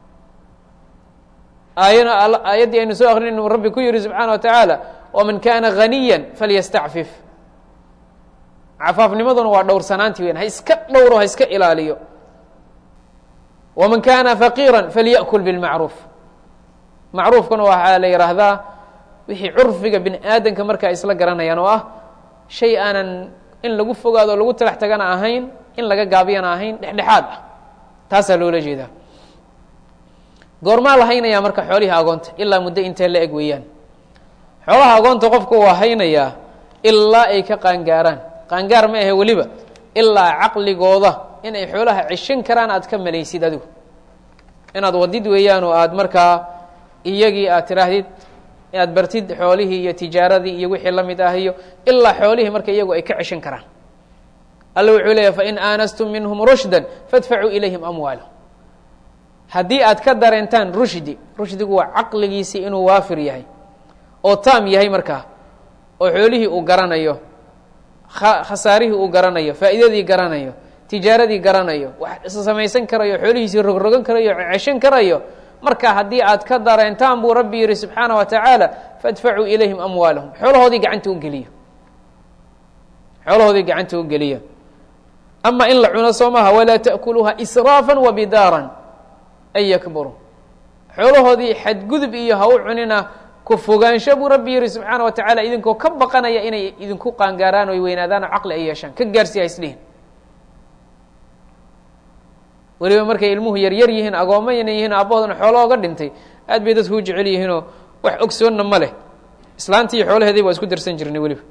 aayana aayaddii aynu soo akrin inu rabbi ku yihi subxaana wa tacaala waman kana ganiya falyastacfif cafaafnimaduna waa dhowrsanaanti weyan ha iska dhowro ha iska ilaaliyo waman kana faqiira falya'kul bilmacruuf macruufkuna waxaa la yidhaahdaa wixii curfiga bini aadamka markaa isla garanayaan oo ah shay aanan in lagu fogaado o lagu talax tagana ahayn in laga gaabiyana ahayn dhexdhexaad ah taasaa loola jeedaa goormaa la haynayaa marka xoolihii agoonta ilaa muddo intee la eg weeyaan xoolaha agoonta qofku waa haynayaa ilaa ay ka qaangaaraan qaangaar ma ahe weliba ilaa caqligooda in ay xoolaha ceshan karaan aad ka malaysid adigu inaad wadid weeyaan oo aad markaa iyagii aad tiraahdid inaad bartid xoolihii iyo tijaaradii iyo wixii la mid ah iyo ilaa xoolihii marka iyagu ay ka ceshan karaan alla wuxuu leeyahy fain aanastum minhum rushda fadfacuu ilayhim amwaalahum haddii aad ka dareentaan rushdi rushdigu waa caqligiisii inuu waafir yahay oo taam yahay markaa oo xoolihii uu garanayo khasaarihii uu garanayo faa'iidadii garanayo tijaaradii garanayo wax samaysan karayo xoolihiisii rogrogan karayo ceshan karayo marka haddii aad ka dareentaan buu rabbi yihi subxaana wa tacaala faadfacuu ilayhim amwaalahum xoolahoodii gacanta u geliya xoolahoodii gacanta u geliya ama in la cuno soo maha walaa ta'kuluuha israafa wa bidaaran an yakburuu xoolahoodii xadgudub iyo ha u cunina ku fogaansho buu rabbi yihi subxaana wa tacaala idinkoo ka baqanaya inay idinku qaangaaraan oy weynaadaan oo caqli ay yeeshaan ka gaarsi ha isdhihin weliba markay ilmuhu yaryar yihiin agoommayna yihiin aabbahoodana xoolo oga dhintay aad bay dadku u jecel yihiinoo wax ogsoonna ma leh islaantii iyo xoolaheediiba waa isku darsan jirnay weliba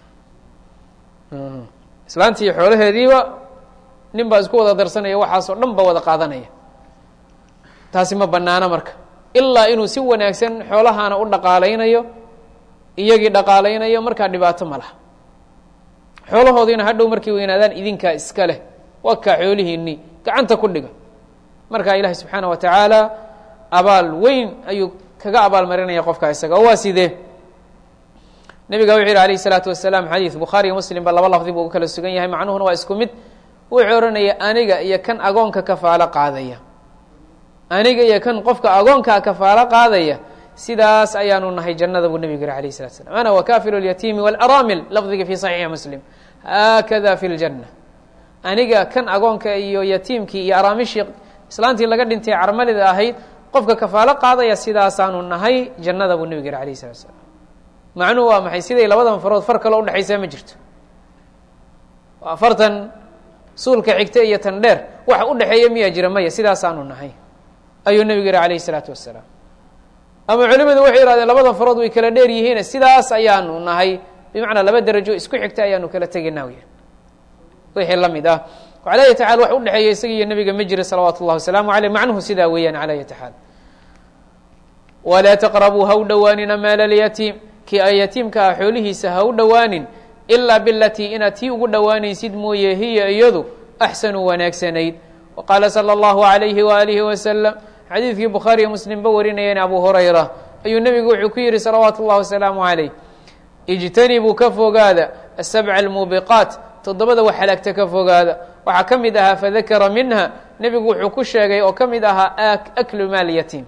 islaantii iyo xoolaheediiba nin baa isku wada darsanaya waxaasoo dhan ba wada qaadanaya taasi ma banaano marka ilaa inuu si wanaagsan xoolahaana u dhaqaalaynayo iyagii dhaqaalaynayo markaa dhibaato ma laha xoolahoodiina hadhow markay weynaadaan idinkaa iska leh wakaa xoolihiinii gacanta ku dhiga markaa ilaahay subxaana wa tacaala abaal weyn ayuu kaga abaalmarinaya qofka isaga oo waa sidee nebiga wuxuu yihi alayh الsalaatu wasalaam xadiid bukhaariyo muslim ba laba lafdi buu u kala sugan yahay macnuhuna waa isku mid wuxuu ohanaya aniga iyo kan agoonka kafaalo qaadaya aniga iyo kan qofka agoonkaa kafaalo qaadaya sidaas ayaanu nahay jannada buu nebigu yihi alayh الsalatu slam ana wakafilu اlyatiimi wاlaraamil lafdiga fi صaxiixi muslim haakada fi اljanna aniga kan agoonka iyo yatiimkii iyo araamishii islaantii laga dhintay carmalida ahayd qofka kafaalo qaadaya sidaasaanu nahay jannada buu nebigu yihi alayh الsalatu slam macnuhu waa maxay siday labadan farood far kaloo udhexaysaa ma jirto afartan suulka xigta iyo tan dheer waxa udhexeeya miyaa jira maya sidaasaanu nahay ayuu nebigu yihi alayh الsalaatu wasalaam ama culimadu waxay yihahdeen labadan farood way kala dheer yihiin sidaas ayaanu nahay bimacnaa laba derajo isku xigta ayaanu kala tegaynaa wy wixii la mid ah calaa yati xaal wax udhexeeya isaga iyo nebiga ma jira salawaatu اllahi wasalaamu aleyh macnuhu sidaa weeyaan calaa yati xaal walaa taqrabuu ha u dhowaanina maala alyatiim kii a yatiimka ah xoolihiisa ha u dhowaanin ilaa bilatii inaad tii ugu dhowaanaysid mooye hiya iyadu axsanu wanaagsanayd wa qaala sala allahu alayhi waalihi wasalam xadiidkii bukhaari iyo muslimba warinayeen abu hurayra ayuu nebigu wuxuu ku yihi salawaatu اllahi wasalaamu calayh ijtanibuu ka fogaada asabca almuubiqaat toddobada wax halaagta ka fogaada waxaa ka mid ahaa fadakara minha nebigu wuxuu ku sheegay oo ka mid ahaa aklu maal yatiim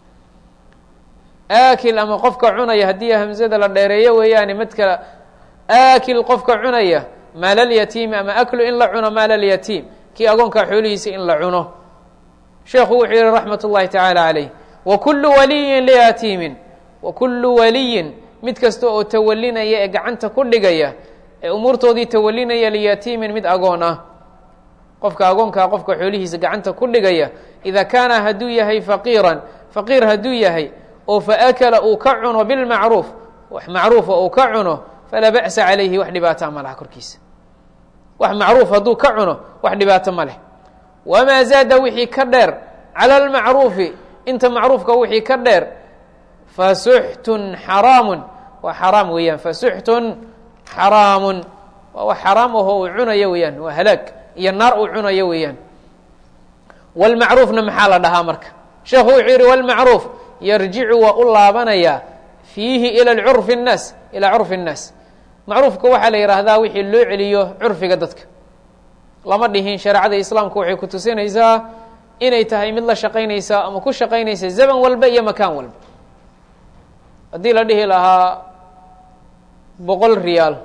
aakil ama qofka cunaya haddii hamzada la dheereeyo weeyaane madka aakil qofka cunaya maalalyatiimi ama aklu in la cuno maalalyatiim kii agoonkaa xoolihiisa in la cuno sheekhu wuxuu yihi raxmat اllahi tacaala calayh wa kulu waliyin liyatiimin wa kulu waliyin mid kasta oo tawalinaya ee gacanta ku dhigaya ee umuurtoodii tawalinaya liyatiimin mid agoon ah qofka agoonkaa qofka xoolihiisa gacanta ku dhigaya ida kaana hadduu yahay faqiiran faqiir hadduu yahay oo faakala uu ka cuno bilmacruuf wax macruufa uu ka cuno falaa ba'sa calayhi wax dhibaata ma laha korkiisa wax macruuf hadduu ka cuno wax dhibaato ma leh wamaa zaada wixii ka dheer cala almacruufi inta macruufka wixii ka dheer fasuxtun xaraamun waa xaraam weeyaan fasuxtun xaraamun waa wax xaraam aho uu cunayo weeyaan waa halaag iyo naar uu cunayo weeyaan walmacruufna maxaa la dhahaa marka sheekhu wuxuu yihi walmacruuf yarjicu waa u laabanayaa fiihi ila curfi الnaas ilaa curfi الnaas macruufka waxaa la yidhaahdaa wixii loo celiyo curfiga dadka lama dhihin shareecada islaamku waxay ku tusinaysaa inay tahay mid la shaqaynaysa ama ku shaqaynaysa zaman walba iyo makaan walba haddii la dhihi lahaa boqol riyaal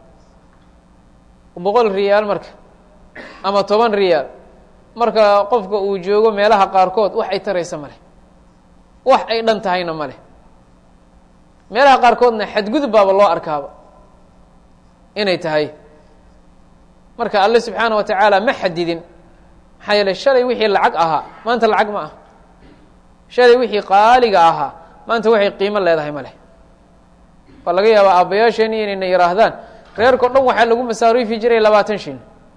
boqol riyaal marka ama toban riyaal marka qofka uu joogo meelaha qaarkood wax ay taraysa ma leh wax ay dhan tahayna ma leh meelaha qaarkoodna xadgudub baaba loo arkaaba inay tahay marka alle subxaana wa tacaala ma xadidin maxaa yeele shalay wixii lacag ahaa maanta lacag ma ah shalay wixii qaaliga ahaa maanta waxay qiimo leedahay ma leh waa laga yaabaa aabbayaasheen inayna yihaahdaan reerkao dhan waxaa lagu masaariifi jiray labaatan shin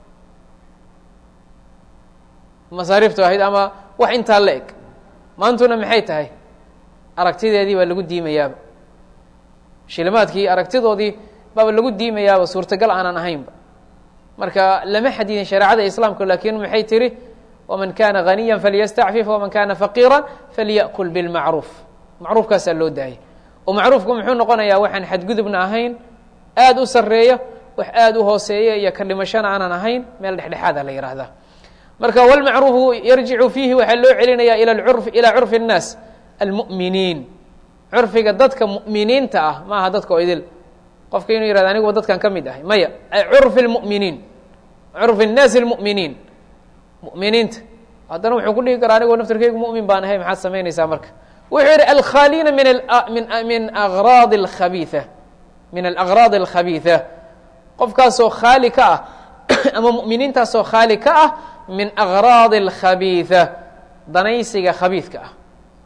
masaariiftu ahayd ama wax intaa la eg maantuna maxay tahay aragtideedii baa lagu diimayaaba shilimaadkii aragtidoodii baaba lagu diimayaaba suurtagal aanan ahaynba marka lama xadidin shareecada islaamka lakin maxay tiri waman kana ganiya falyastacfif waman kana faqiira falya'kul bilmacruuf macruufkaasaa loo daayay oo macruufku muxuu noqonayaa waxaan xadgudubna ahayn aada u sareeya wax aada u hooseeya iyo ka dhimashana aanan ahayn meel dhexdhexaada la yihahdaa marka wlmacruufu yarjicu fiihi waxaa loo celinaya ila curf ilaa curfi الnaas almu'miniin curfiga dadka mu'miniinta ah ma aha dadka oo idil qofka inuu yihahdo aniguba dadkan ka mid ahay maya curfi اlmu'miniin curfi الnaasi اlmu'miniin mu'miniinta haddana wuxuu ku dhihi karaa anigoo naftarkeygu mu'min baan ahay maxaad samaynaysaa marka wuxuu yihi alkhaliina min min agraad اkhabiiثa min alأgraad اlkhabiiثa qofkaasoo khaali ka ah ama mu'miniintaasoo khaali ka ah min agraad اlkhabiiثa danaysiga khabiidka ah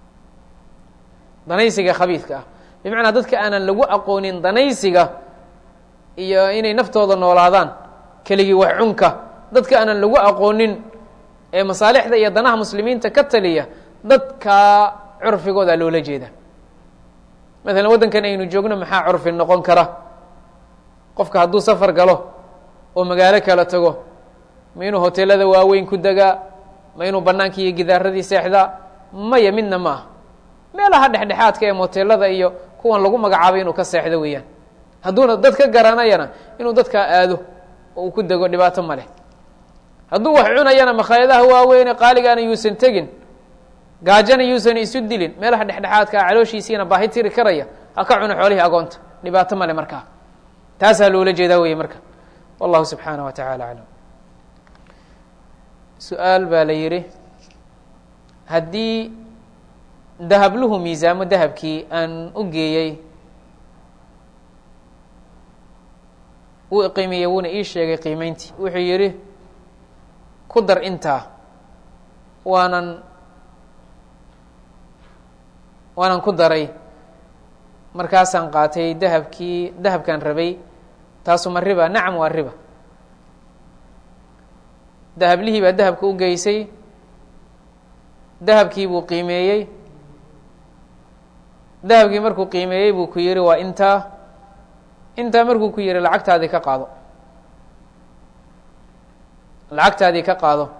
danaysiga khabiidka ah bimacnaa dadka aanan lagu aqoonin danaysiga iyo inay naftooda noolaadaan keligii wax cunka dadka aanan lagu aqoonin ee masaalixda iyo danaha muslimiinta ka taliya dadkaa curfigooda loola jeeda maalan waddankan aynu joogno maxaa curfi noqon kara qofka hadduu safar galo oo magaalo kala tago ma inuu hoteelada waaweyn ku degaa ma inuu bannaankii iyo gidaaradii seexdaa maya midna ma ah meelaha dhexdhexaadka ee moteelada iyo kuwan lagu magacaabay inuu ka seexdo weeyaan hadduuna dad ka garanayana inuu dadkaa aado oo uu ku dego dhibaato ma leh hadduu wax cunayana makhaayadaha waaweyne qaaligaana yuusan tegin gaajana yuusan isu dilin meelaha dhexdhexaadkaa calooshiisiina baahi tiri karaya ha ka cuno xoolihii agoonta dhibaato male markaa taasaa loola jeedaa weye marka wallahu subxaanaه wa taعala aclam su-aal baa la yihi haddii dahabluhu miisaamo dahabkii aan u geeyey wuu qiimiyey wuuna ii sheegay qiimeyntii wuxuu yihi ku dar intaa waanan waanan ku daray markaasaan qaatay dahabkii dahabkaan rabay taasu ma riba nacam waa riba dahablihii baa dahabka u geysay dahabkii buu qiimeeyey dahabkii markuu qiimeeyey buu ku yihi waa intaa intaa markuu ku yihi lacagtaadii ka qaado lacagtaadii ka qaado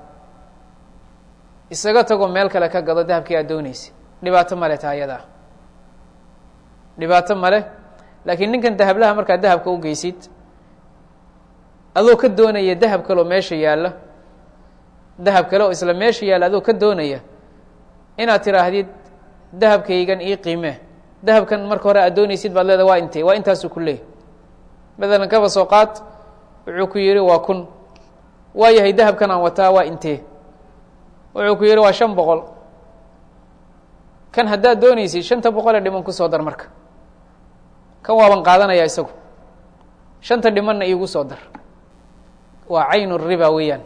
isaga tago meel kale ka gado dahabkii aad doonaysa dhibaato male taa ayadaa dhibaato male laakiin ninkan dahablaha markaad dahabka u geysid adoo ka doonaya dahab kale oo meesha yaalla dahab kale oo isla meesha yaalla adoo ka doonaya inaad tiraahdid dahabkaygan ii qiime dahabkan marka hore aad doonaysid baad leeda waa intee waa intaasuu ku leeyahy matalan kaba soo qaad wuxuu ku yihi waa kun waa yahay dahabkan aan wataa waa intee wuxuu ku yihi waa shan boqol kan haddaad doonaysid shanta boqolee dhiman kusoo dar marka kan waaban qaadanaya isagu shanta dhimanna iigu soo dar waa caynu riba weeyaan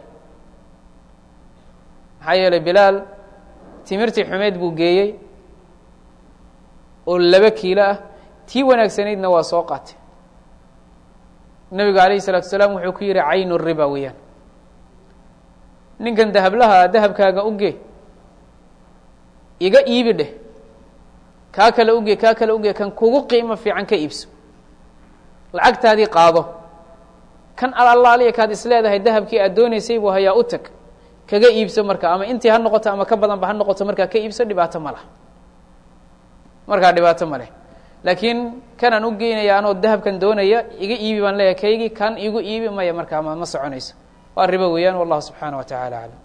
maxaa yeelay bilaal timirtii xumeyd buu geeyey oo laba kiilo ah tii wanaagsanaydna waa soo qaatay nebigu alayhi الsalaatu salaam wuxuu ku yihi caynu riba weeyaan ninkan dahablaha dahabkaaga uge iga iibi dheh kaa kale uge kaa kale uge kan kugu qiimo fiican ka iibso lacagtaadii qaado kan alaaliya kaad is leedahay dahabkii aad doonaysay buu hayaa u tag kaga iibso marka ama intii ha noqoto ama ka badanba ha noqoto markaa ka iibso dhibaato ma lah markaa dhibaato ma leh laakiin kanaan u geynaya anoo dahabkan doonaya iga iibi baan leeyahay kaygii kan igu iibi maya markaa ma ma soconayso waa ribo weeyaan wallahu subxaana wa tacala aclam